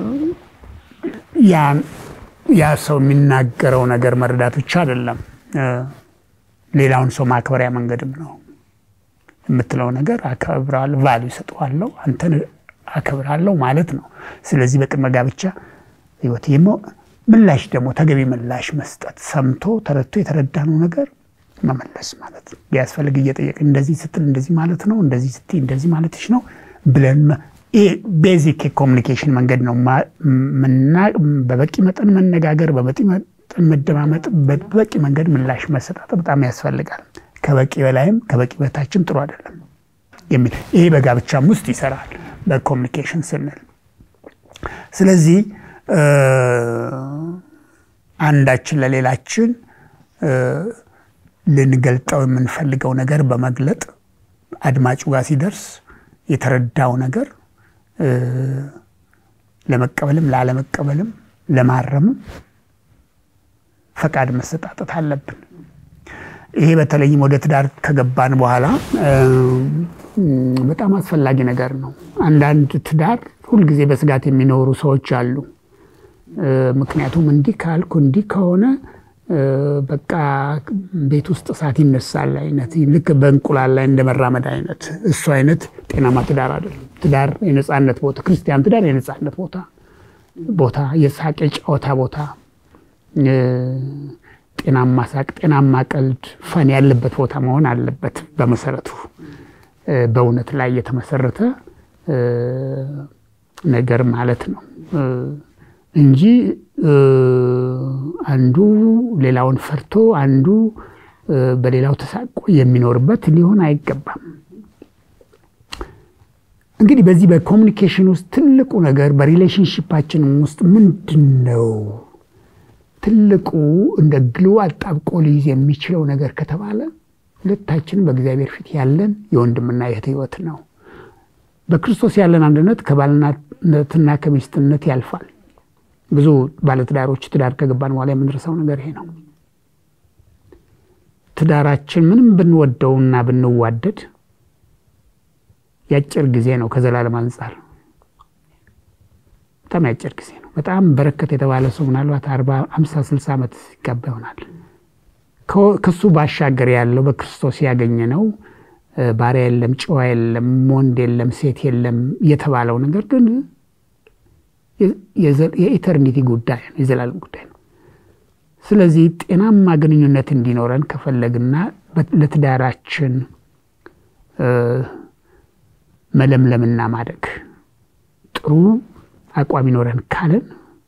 Speaker 2: ያ ሰው የሚናገረው ነገር መረዳት ብቻ አይደለም፣ ሌላውን ሰው ማክበሪያ መንገድም ነው። የምትለው ነገር አከብራለሁ፣ ቫሉ ይሰጠዋለሁ፣ አንተን አከብራለሁ ማለት ነው። ስለዚህ በቅድመ ጋብቻ ህይወት ምላሽ ደግሞ ተገቢ ምላሽ መስጠት፣ ሰምቶ ተረድቶ የተረዳነው ነገር መመለስ ማለት ነው። ቢያስፈልግ እየጠየቅን እንደዚህ ስትል እንደዚህ ማለት ነው፣ እንደዚህ ስትይ እንደዚህ ማለትሽ ነው ብለን ቤዚክ የኮሚኒኬሽን መንገድ ነው። በበቂ መጠን መነጋገር፣ በበቂ መጠን መደማመጥ፣ በበቂ መንገድ ምላሽ መሰጣት በጣም ያስፈልጋል። ከበቂ በላይም ከበቂ በታችም ጥሩ አይደለም የሚል ይሄ በጋብቻም ውስጥ ይሰራል በኮሚኒኬሽን ስንል። ስለዚህ አንዳችን ለሌላችን ልንገልጠው የምንፈልገው ነገር በመግለጥ አድማጩ ጋር ሲደርስ የተረዳው ነገር ለመቀበልም ላለመቀበልም ለማረምም ፈቃድ መሰጣጠት አለብን። ይሄ በተለይም ወደ ትዳር ከገባን በኋላ በጣም አስፈላጊ ነገር ነው። አንዳንድ ትዳር ሁልጊዜ በስጋት የሚኖሩ ሰዎች አሉ። ምክንያቱም እንዲህ ካልኩ እንዲህ ከሆነ በቃ ቤት ውስጥ እሳት ይነሳል አይነት ልክ በእንቁላል ላይ እንደመራመድ አይነት እሱ አይነት ጤናማ ትዳር አይደለም። ትዳር የነፃነት ቦታ፣ ክርስቲያን ትዳር የነፃነት ቦታ ቦታ የሳቅ የጨዋታ ቦታ፣ ጤናማ ሳቅ፣ ጤናማ ቀልድ፣ ፈን ያለበት ቦታ መሆን አለበት። በመሰረቱ በእውነት ላይ የተመሰረተ ነገር ማለት ነው እንጂ አንዱ ሌላውን ፈርቶ አንዱ በሌላው ተሳቆ የሚኖርበት ሊሆን አይገባም። እንግዲህ በዚህ በኮሚኒኬሽን ውስጥ ትልቁ ነገር በሪሌሽንሽፓችን ውስጥ ምንድን ነው ትልቁ እንደ ግሉ አጣብቆ ሊይዝ የሚችለው ነገር ከተባለ ሁለታችንም በእግዚአብሔር ፊት ያለን የወንድምና የእህት ሕይወት ነው። በክርስቶስ ያለን አንድነት ከባልነትና ከሚስትነት ያልፋል። ብዙ ባለትዳሮች ትዳር ከገባን በኋላ የምንረሳው ነገር ይሄ ነው። ትዳራችን ምንም ብንወደውና ብንዋደድ የአጭር ጊዜ ነው ከዘላለም አንጻር። በጣም ያጭር ጊዜ ነው። በጣም በረከት የተባለ ሰው ምናልባት አርባ አምሳ ስልሳ ዓመት ይጋባ ይሆናል። ከሱ ባሻገር ያለው በክርስቶስ ያገኘ ነው። ባሪያ የለም፣ ጨዋ የለም፣ ወንድ የለም፣ ሴት የለም የተባለው ነገር ግን የኢተርኒቲ ጉዳይ ነው፣ የዘላለም ጉዳይ ነው። ስለዚህ ጤናማ ግንኙነት እንዲኖረን ከፈለግና ለትዳራችን መለምለምና ማደግ ጥሩ አቋም ይኖረን ካለን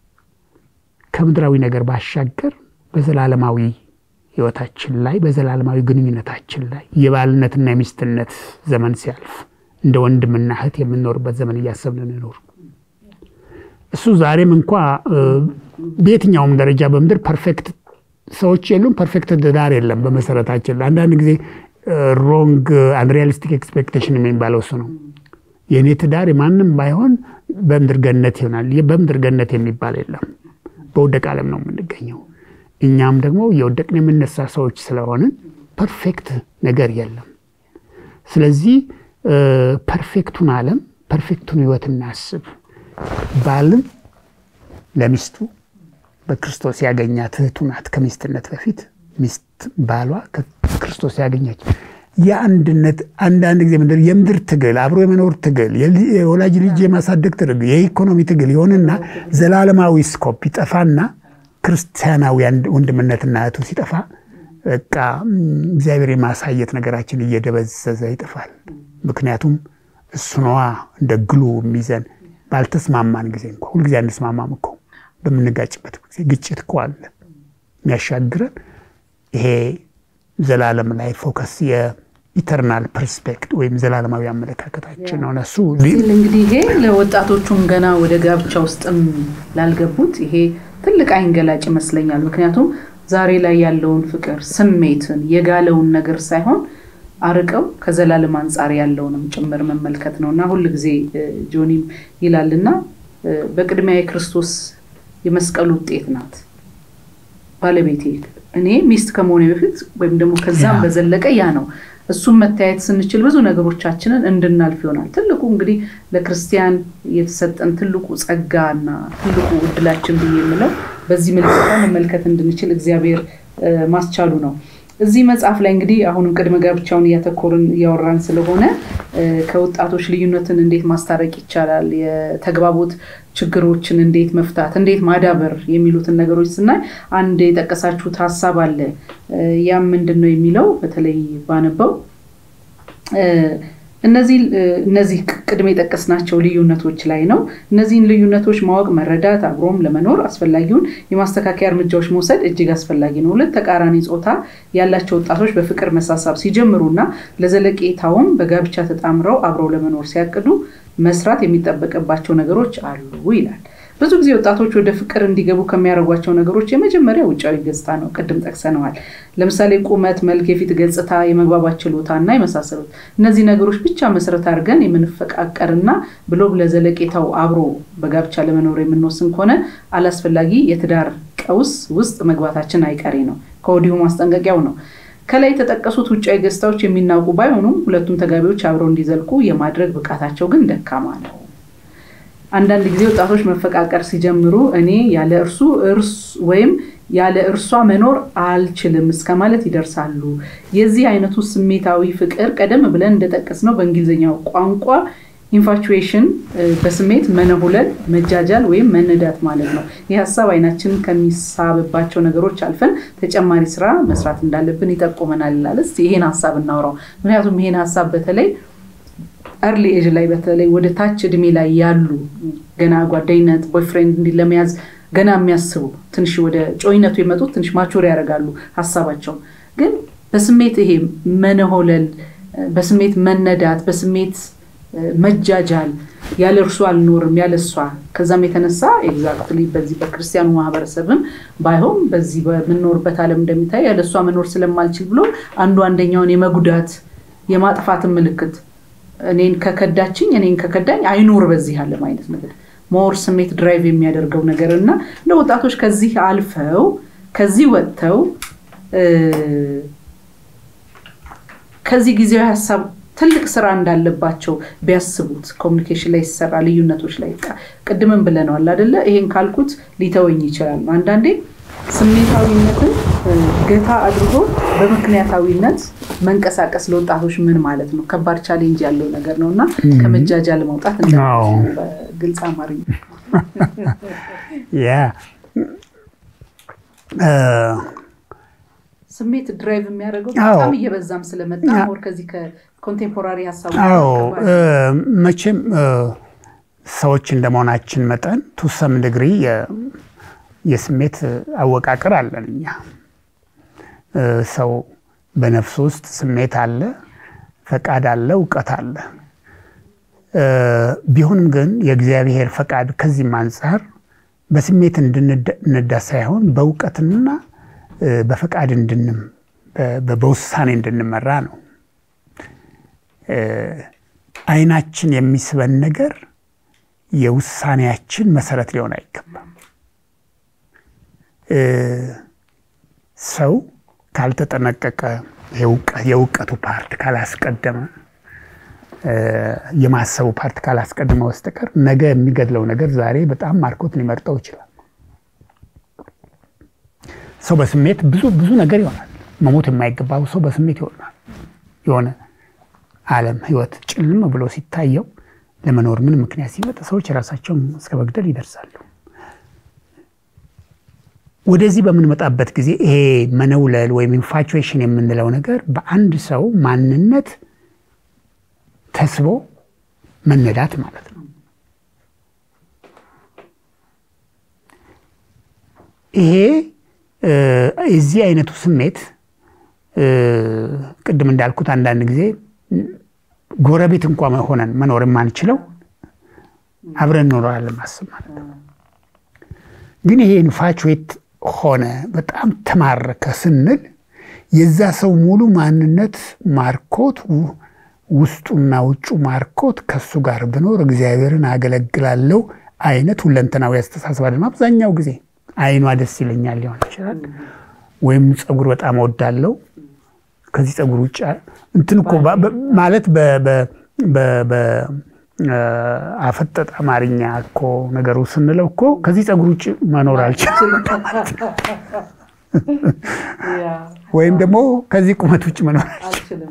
Speaker 2: ከምድራዊ ነገር ባሻገር በዘላለማዊ ሕይወታችን ላይ በዘላለማዊ ግንኙነታችን ላይ የባልነትና የሚስትነት ዘመን ሲያልፍ እንደ ወንድምና እህት የምንኖርበት ዘመን እያሰብን እንኖር። እሱ ዛሬም እንኳ በየትኛውም ደረጃ በምድር ፐርፌክት ሰዎች የሉም፣ ፐርፌክት ትዳር የለም። በመሰረታችን አንዳንድ ጊዜ ሮንግ አንሪያሊስቲክ ኤክስፔክቴሽን የሚባለው እሱ ነው። የእኔ ትዳር ማንም ባይሆን በምድር ገነት ይሆናል። በምድር ገነት የሚባል የለም። በውደቅ ዓለም ነው የምንገኘው። እኛም ደግሞ የወደቅን የምነሳ ሰዎች ስለሆንን ፐርፌክት ነገር የለም። ስለዚህ ፐርፌክቱን ዓለም ፐርፌክቱን ሕይወት እናስብ። ባልም ለሚስቱ በክርስቶስ ያገኛት እህቱ ናት። ከሚስትነት በፊት ሚስት ባሏ ከክርስቶስ ያገኛች የአንድነት አንዳንድ ጊዜ ምድር የምድር ትግል አብሮ የመኖር ትግል የወላጅ ልጅ የማሳደግ ትግል የኢኮኖሚ ትግል የሆንና ዘላለማዊ ስኮፕ ይጠፋና ክርስቲያናዊ ወንድምነትና እህቱ ሲጠፋ በቃ እግዚአብሔር የማሳየት ነገራችን እየደበዘዘ ይጠፋል። ምክንያቱም እሱ ነዋ እንደ ግሉ የሚይዘን ባልተስማማን ጊዜ እንኳ ሁልጊዜ አንስማማም እኮ በምንጋጭበት ጊዜ ግጭት እኮ አለ የሚያሻግረን ይሄ ዘላለም ላይ ፎከስ የኢተርናል ፐርስፔክት ወይም ዘላለማዊ አመለካከታችን ነው። እነሱ
Speaker 1: እንግዲህ ይሄ ለወጣቶቹም ገና ወደ ጋብቻ ውስጥም ላልገቡት ይሄ ትልቅ አይንገላጭ ይመስለኛል። ምክንያቱም ዛሬ ላይ ያለውን ፍቅር ስሜትን የጋለውን ነገር ሳይሆን አርቀው ከዘላለም አንጻር ያለውንም ጭምር መመልከት ነው እና ሁል ጊዜ ጆኒም ይላልና በቅድሚያ የክርስቶስ የመስቀሉ ውጤት ናት ባለቤቴ እኔ ሚስት ከመሆኔ በፊት ወይም ደግሞ ከዛም በዘለቀ ያ ነው። እሱም መታየት ስንችል ብዙ ነገሮቻችንን እንድናልፍ ይሆናል። ትልቁ እንግዲህ ለክርስቲያን የተሰጠን ትልቁ ጸጋና ትልቁ እድላችን ብዬ የምለው በዚህ ምልክታ መመልከት እንድንችል እግዚአብሔር ማስቻሉ ነው። እዚህ መጽሐፍ ላይ እንግዲህ አሁንም ቅድመ ጋብቻውን እያተኮርን እያወራን ስለሆነ ከወጣቶች ልዩነትን እንዴት ማስታረቅ ይቻላል፣ የተግባቦት ችግሮችን እንዴት መፍታት፣ እንዴት ማዳበር የሚሉትን ነገሮች ስናይ አንድ የጠቀሳችሁት ሀሳብ አለ። ያም ምንድን ነው የሚለው በተለይ ባነበው እነዚህ እነዚህ ቅድም የጠቀስናቸው ልዩነቶች ላይ ነው። እነዚህን ልዩነቶች ማወቅ፣ መረዳት፣ አብሮም ለመኖር አስፈላጊውን የማስተካከያ እርምጃዎች መውሰድ እጅግ አስፈላጊ ነው። ሁለት ተቃራኒ ጾታ ያላቸው ወጣቶች በፍቅር መሳሳብ ሲጀምሩ እና ለዘለቄታውም በጋብቻ ተጣምረው አብረው ለመኖር ሲያቅዱ መስራት የሚጠበቅባቸው ነገሮች አሉ ይላል። ብዙ ጊዜ ወጣቶች ወደ ፍቅር እንዲገቡ ከሚያደርጓቸው ነገሮች የመጀመሪያ ውጫዊ ገጽታ ነው። ቅድም ጠቅሰነዋል። ለምሳሌ ቁመት፣ መልክ፣ የፊት ገጽታ፣ የመግባባት ችሎታ እና የመሳሰሉት እነዚህ ነገሮች ብቻ መሰረት አድርገን የምንፈቃቀርና ብሎም ለዘለቄታው አብሮ በጋብቻ ለመኖር የምንወስን ከሆነ አላስፈላጊ የትዳር ቀውስ ውስጥ መግባታችን አይቀሬ ነው። ከወዲሁ ማስጠንቀቂያው ነው። ከላይ የተጠቀሱት ውጫዊ ገጽታዎች የሚናውቁ ባይሆኑም ሁለቱም ተጋቢዎች አብረው እንዲዘልቁ የማድረግ ብቃታቸው ግን ደካማ ነው። አንዳንድ ጊዜ ወጣቶች መፈቃቀር ሲጀምሩ እኔ ያለ እርሱ እርስ ወይም ያለ እርሷ መኖር አልችልም እስከ ማለት ይደርሳሉ። የዚህ አይነቱ ስሜታዊ ፍቅር ቀደም ብለን እንደጠቀስነው በእንግሊዝኛው ቋንቋ ኢንፋቹዌሽን በስሜት መነሁለል፣ መጃጃል ወይም መነዳት ማለት ነው። ይህ ሀሳብ አይናችን ከሚሳብባቸው ነገሮች አልፈን ተጨማሪ ስራ መስራት እንዳለብን ይጠቁመናል ይላል። እስኪ ይሄን ሀሳብ እናውራው። ምክንያቱም ይሄን ሀሳብ በተለይ እርሊ ኤጅ ላይ በተለይ ወደ ታች እድሜ ላይ ያሉ ገና ጓደኝነት ቦይፍሬንድ እንዲ ለመያዝ ገና የሚያስቡ ትንሽ ወደ ጮይነቱ የመጡት ትንሽ ማቹር ያደርጋሉ ሀሳባቸው። ግን በስሜት ይሄ መነሆለል፣ በስሜት መነዳት፣ በስሜት መጃጃል ያለ እርሱ አልኖርም ያለ እሷ ከዛም የተነሳ ኤግዛክትሊ በዚህ በክርስቲያኑ ማህበረሰብም ባይሆን በዚህ በምንኖርበት ዓለም እንደሚታይ ያለ እሷ መኖር ስለማልችል ብሎ አንዱ አንደኛውን የመጉዳት የማጥፋትን ምልክት እኔን ከከዳችኝ እኔን ከከዳኝ አይኖር በዚህ ዓለም አይነት ነገር ሞር ስሜት ድራይቭ የሚያደርገው ነገር እና ለወጣቶች ከዚህ አልፈው ከዚህ ወጥተው ከዚህ ጊዜያዊ ሀሳብ ትልቅ ስራ እንዳለባቸው ቢያስቡት ኮሚኒኬሽን ላይ ሲሰራ ልዩነቶች ላይ ቅድምም ብለነዋል አደለ? ይሄን ካልኩት ሊተወኝ ይችላል። አንዳንዴ ስሜታዊነትን ገታ አድርጎ በምክንያታዊነት መንቀሳቀስ ለወጣቶች ምን ማለት ነው? ከባድ ቻሌንጅ ያለው ነገር ነው እና ከመጃጃል መውጣት በግልጽ አማርኛ ስሜት ድራይቭ የሚያደርገው በጣም እየበዛም ስለመጣ ሞር ከዚህ ከኮንቴምፖራሪ ሀሳቡ
Speaker 2: መቼም ሰዎች እንደመሆናችን መጠን ቱሰም ድግሪ የስሜት አወቃቀር አለን እኛ። ሰው በነፍሱ ውስጥ ስሜት አለ፣ ፈቃድ አለ፣ እውቀት አለ። ቢሆንም ግን የእግዚአብሔር ፈቃድ ከዚህም አንጻር በስሜት እንድንዳ ሳይሆን በእውቀትና በፈቃድ እንድንም በውሳኔ እንድንመራ ነው። አይናችን የሚስበን ነገር የውሳኔያችን መሰረት ሊሆን አይገባም። ሰው ካልተጠነቀቀ የእውቀቱ ፓርት ካላስቀደመ የማሰቡ ፓርት ካላስቀደመ በስተቀር ነገ የሚገድለው ነገር ዛሬ በጣም ማርኮት ሊመርጠው ይችላል። ሰው በስሜት ብዙ ብዙ ነገር ይሆናል። መሞት የማይገባው ሰው በስሜት ይሆናል። የሆነ ዓለም ህይወት ጭልም ብሎ ሲታየው ለመኖር ምን ምክንያት ሲመጣ ሰዎች ራሳቸውን እስከ መግደል ይደርሳሉ። ወደዚህ በምንመጣበት ጊዜ ይሄ መነውለል ወይም ኢንፋቹዌሽን የምንለው ነገር በአንድ ሰው ማንነት ተስቦ መነዳት ማለት ነው። ይሄ የዚህ አይነቱ ስሜት ቅድም እንዳልኩት አንዳንድ ጊዜ ጎረቤት እንኳ ሆነን መኖር የማንችለው አብረን እንኖራለን ማስብ ማለት ነው። ግን ይሄ ኢንፋቹዌት ሆነ በጣም ተማረከ ስንል የዛ ሰው ሙሉ ማንነት ማርኮት ውስጡና ውጩ ማርኮት ከሱ ጋር ብኖር እግዚአብሔርን አገለግላለሁ አይነት ሁለንተናዊ አስተሳሰብ አይደለም። አብዛኛው ጊዜ አይኗ ደስ ይለኛል ሊሆን ይችላል። ወይም ፀጉር በጣም እወዳለሁ ከዚህ ፀጉር ውጭ እንትን እኮ ማለት አፈጠጠ አማርኛ እኮ ነገሩ ስንለው እኮ ከዚህ ፀጉር ውጭ መኖር አልችልም ወይም ደግሞ ከዚህ ቁመት ውጭ መኖር አልችልም።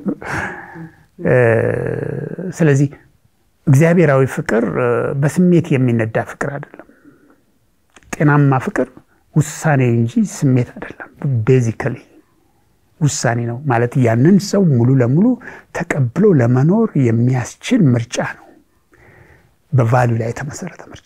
Speaker 2: ስለዚህ እግዚአብሔራዊ ፍቅር በስሜት የሚነዳ ፍቅር አይደለም። ጤናማ ፍቅር ውሳኔ እንጂ ስሜት አይደለም። ቤዚካሊ ውሳኔ ነው ማለት ያንን ሰው ሙሉ ለሙሉ ተቀብሎ ለመኖር የሚያስችል ምርጫ ነው። በቫሊዩ ላይ የተመሰረተ ምርጫ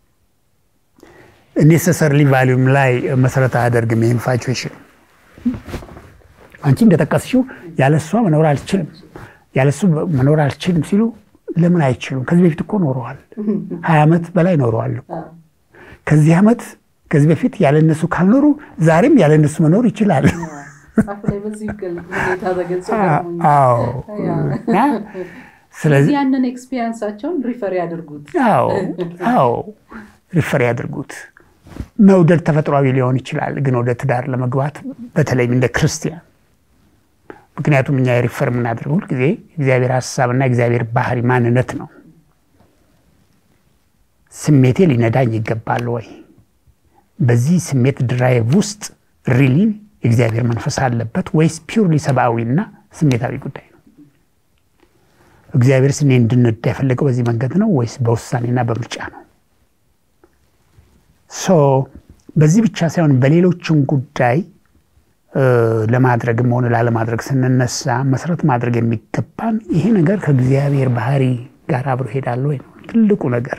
Speaker 2: ኔሰሰርሊ ቫሊዩም ላይ መሰረት አያደርግም። ይህ ኢንፋቹዌሽን አንቺ እንደጠቀስሽው ያለሷ መኖር አልችልም ያለሱ መኖር አልችልም ሲሉ ለምን አይችሉም? ከዚህ በፊት እኮ ኖረዋል። ሀያ ዓመት በላይ ኖረዋል እኮ ከዚህ ዓመት ከዚህ በፊት ያለነሱ ካልኖሩ ዛሬም ያለነሱ መኖር ይችላል።
Speaker 1: ስለዚህ ያንን ኤክስፒሪንሳቸውን ሪፈር ያድርጉት።
Speaker 2: አዎ ሪፈር ያድርጉት። መውደድ ተፈጥሯዊ ሊሆን ይችላል፣ ግን ወደ ትዳር ለመግባት በተለይም እንደ ክርስቲያን ምክንያቱም እኛ የሪፈር የምናደርገው ሁልጊዜ እግዚአብሔር ሀሳብና እግዚአብሔር ባህሪ ማንነት ነው። ስሜቴ ሊነዳኝ ይገባል ወይ? በዚህ ስሜት ድራይቭ ውስጥ ሪሊ የእግዚአብሔር መንፈስ አለበት ወይስ ፒውርሊ ሰብአዊና ስሜታዊ ጉዳይ ነው? እግዚአብሔር ስኔ እንድንዳ የፈለገው በዚህ መንገድ ነው ወይስ በውሳኔና በምርጫ ነው? ሶ በዚህ ብቻ ሳይሆን በሌሎችም ጉዳይ ለማድረግም ሆነ ላለማድረግ ስንነሳ መሰረት ማድረግ የሚገባን ይሄ ነገር ከእግዚአብሔር ባህሪ ጋር አብሮ ይሄዳል ወይ ነው ትልቁ ነገር።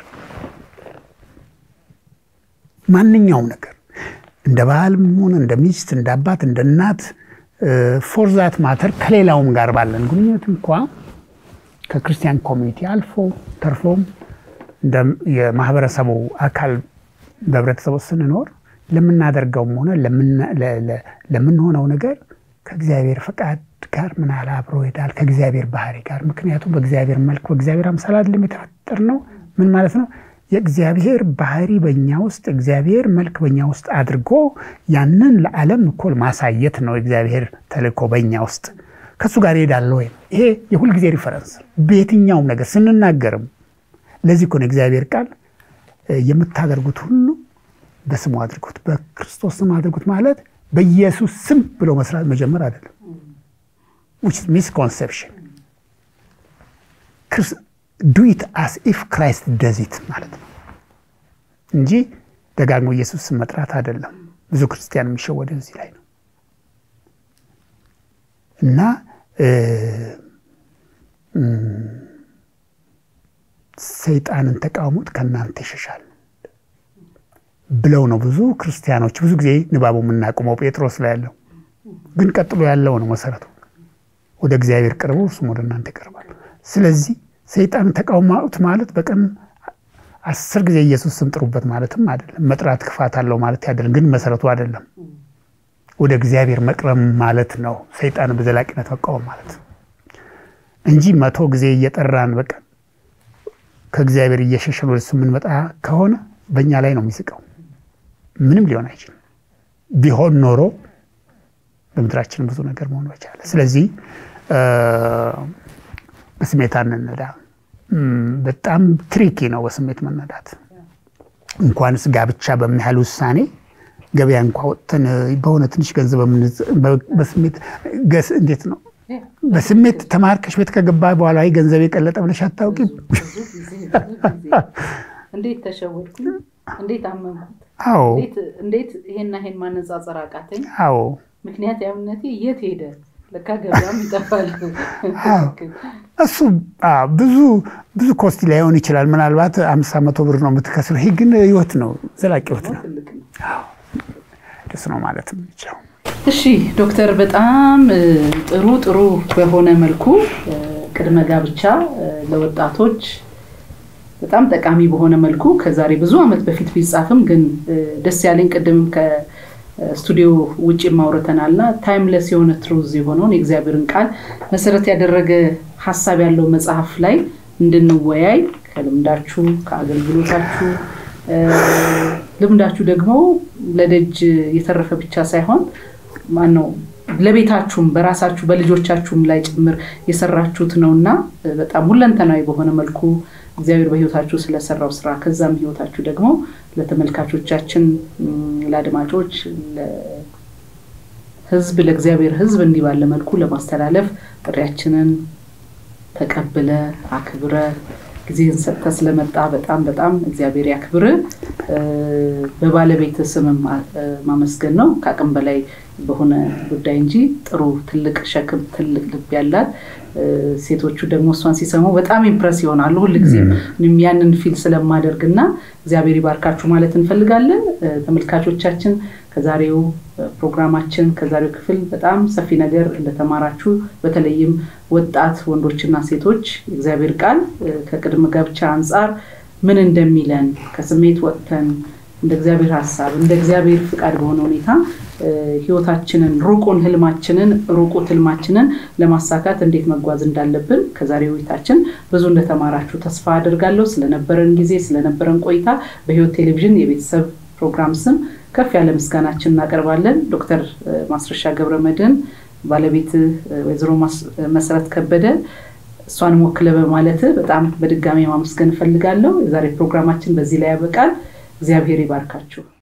Speaker 2: ማንኛውም ነገር እንደ ባልም ሆነ እንደ ሚስት፣ እንደ አባት፣ እንደ እናት ፎርዛት ማተር ከሌላውም ጋር ባለን ግንኙነት እንኳ ከክርስቲያን ኮሚኒቲ አልፎ ተርፎም የማህበረሰቡ አካል በህብረተሰቡ ስንኖር ለምናደርገውም ሆነ ለምንሆነው ነገር ከእግዚአብሔር ፈቃድ ጋር ምን ያህል አብሮ ይሄዳል? ከእግዚአብሔር ባህሪ ጋር። ምክንያቱም በእግዚአብሔር መልክ በእግዚአብሔር አምሳል አይደለም የተፈጠር ነው። ምን ማለት ነው? የእግዚአብሔር ባህሪ በእኛ ውስጥ እግዚአብሔር መልክ በእኛ ውስጥ አድርጎ ያንን ለዓለም እኮ ማሳየት ነው የእግዚአብሔር ተልእኮ በእኛ ውስጥ። ከእሱ ጋር እሄዳለሁ ወይም ይሄ የሁልጊዜ ሪፈረንስ በየትኛውም ነገር ስንናገርም ለዚህ እኮ ነው እግዚአብሔር ቃል የምታደርጉት ሁሉ በስሙ አድርጉት፣ በክርስቶስ ስም አድርጉት ማለት በኢየሱስ ስም ብሎ መስራት መጀመር አይደለም። ሚስኮንሰፕሽን ዱ ኢት አስ ኢፍ ክራይስት ደዚት ማለት ነው እንጂ ደጋግሞ ኢየሱስ ስም መጥራት አይደለም። ብዙ ክርስቲያን የሚሸወደው እዚህ ላይ ነው እና ሰይጣንን ተቃውሙት ከእናንተ ይሸሻል ብለው ነው ብዙ ክርስቲያኖች ብዙ ጊዜ ንባቡ የምናቁመው ጴጥሮስ ላይ ያለው ግን ቀጥሎ ያለው ነው መሰረቱ። ወደ እግዚአብሔር ቅርቡ እርሱም ወደ እናንተ ይቀርባል። ስለዚህ ሰይጣንን ተቃውሙት ማለት በቀን አስር ጊዜ ኢየሱስ ስም ጥሩበት ማለትም አይደለም። መጥራት ክፋት አለው ማለት አይደለም፣ ግን መሰረቱ አይደለም። ወደ እግዚአብሔር መቅረብ ማለት ነው። ሰይጣንን በዘላቂነት መቃወም ማለት እንጂ መቶ ጊዜ እየጠራን በቀን ከእግዚአብሔር እየሸሸን ወደ እሱ የምንመጣ ከሆነ በእኛ ላይ ነው የሚስቀው። ምንም ሊሆን አይችልም። ቢሆን ኖሮ በምድራችን ብዙ ነገር መሆን በቻለ። ስለዚህ በስሜት አንነዳ። በጣም ትሪኪ ነው በስሜት መነዳት። እንኳንስ ጋብቻ በሚያህል ውሳኔ ገበያ እንኳ ወጥተን በሆነ ትንሽ ገንዘብ በስሜት እንዴት ነው በስሜት ተማርከሽ ቤት ከገባ በኋላ ገንዘብ የቀለጠ ብለሽ አታውቂም?
Speaker 1: እንዴት ተሸወድኩኝ? እንዴት አመንኩት?
Speaker 2: አዎ
Speaker 1: እንዴት ይሄና ይሄን ማነጻጸር አቃተኝ?
Speaker 2: አዎ
Speaker 1: ምክንያት ያምነቴ የት ሄደ? ለካ ገበያም ይጠፋል።
Speaker 2: እሱ ብዙ ብዙ ኮስቲ ላይሆን ይችላል። ምናልባት አምሳ መቶ ብር ነው የምትከስረው። ይሄ ግን ህይወት ነው፣ ዘላቂ ህይወት ነው። ደስ ነው ማለት የምንችለው።
Speaker 1: እሺ ዶክተር፣ በጣም ጥሩ ጥሩ በሆነ መልኩ ቅድመ ጋብቻ ለወጣቶች በጣም ጠቃሚ በሆነ መልኩ ከዛሬ ብዙ ዓመት በፊት ቢጻፍም ግን ደስ ያለኝ ቅድም ከስቱዲዮ ውጭ ማውረተናልና ታይምለስ የሆነ ትሩዝ የሆነውን የእግዚአብሔርን ቃል መሰረት ያደረገ ሀሳብ ያለው መጽሐፍ ላይ እንድንወያይ ከልምዳችሁ ከአገልግሎታችሁ ልምዳችሁ ደግሞ ለደጅ የተረፈ ብቻ ሳይሆን ማነው ለቤታችሁም በራሳችሁ በልጆቻችሁም ላይ ጭምር የሰራችሁት ነው እና በጣም ሁለንተናዊ በሆነ መልኩ እግዚአብሔር በህይወታችሁ ስለሰራው ስራ ከዛም ህይወታችሁ ደግሞ ለተመልካቾቻችን፣ ለአድማጮች፣ ለህዝብ ለእግዚአብሔር ህዝብ እንዲህ ባለ መልኩ ለማስተላለፍ ጥሪያችንን ተቀብለ አክብረ ጊዜን ሰጥተ ስለመጣ በጣም በጣም እግዚአብሔር ያክብር። በባለቤት ስምም ማመስገን ነው ከአቅም በላይ በሆነ ጉዳይ እንጂ ጥሩ ትልቅ ሸክም ትልቅ ልብ ያላት ሴቶቹ ደግሞ እሷን ሲሰሙ በጣም ኢምፕረስ ይሆናሉ። ሁልጊዜ ያንን ፊል ስለማደርግ እና እግዚአብሔር ይባርካችሁ ማለት እንፈልጋለን። ተመልካቾቻችን ከዛሬው ፕሮግራማችን ከዛሬው ክፍል በጣም ሰፊ ነገር እንደተማራችሁ በተለይም ወጣት ወንዶችና ሴቶች እግዚአብሔር ቃል ከቅድመ ጋብቻ አንጻር ምን እንደሚለን ከስሜት ወጥተን እንደ እግዚአብሔር ሀሳብ እንደ እግዚአብሔር ፍቃድ በሆነ ሁኔታ ህይወታችንን ሩቁን ህልማችንን ሩቁ ህልማችንን ለማሳካት እንዴት መጓዝ እንዳለብን ከዛሬ ውይይታችን ብዙ እንደተማራችሁ ተስፋ አድርጋለሁ። ስለነበረን ጊዜ ስለነበረን ቆይታ በህይወት ቴሌቪዥን የቤተሰብ ፕሮግራም ስም ከፍ ያለ ምስጋናችን እናቀርባለን። ዶክተር ማስረሻ ገብረ መድህን ባለቤት ወይዘሮ መሰረት ከበደ እሷን ወክለ በማለት በጣም በድጋሚ ማመስገን እፈልጋለሁ። የዛሬ ፕሮግራማችን በዚህ ላይ ያበቃል። እግዚአብሔር ይባርካችሁ።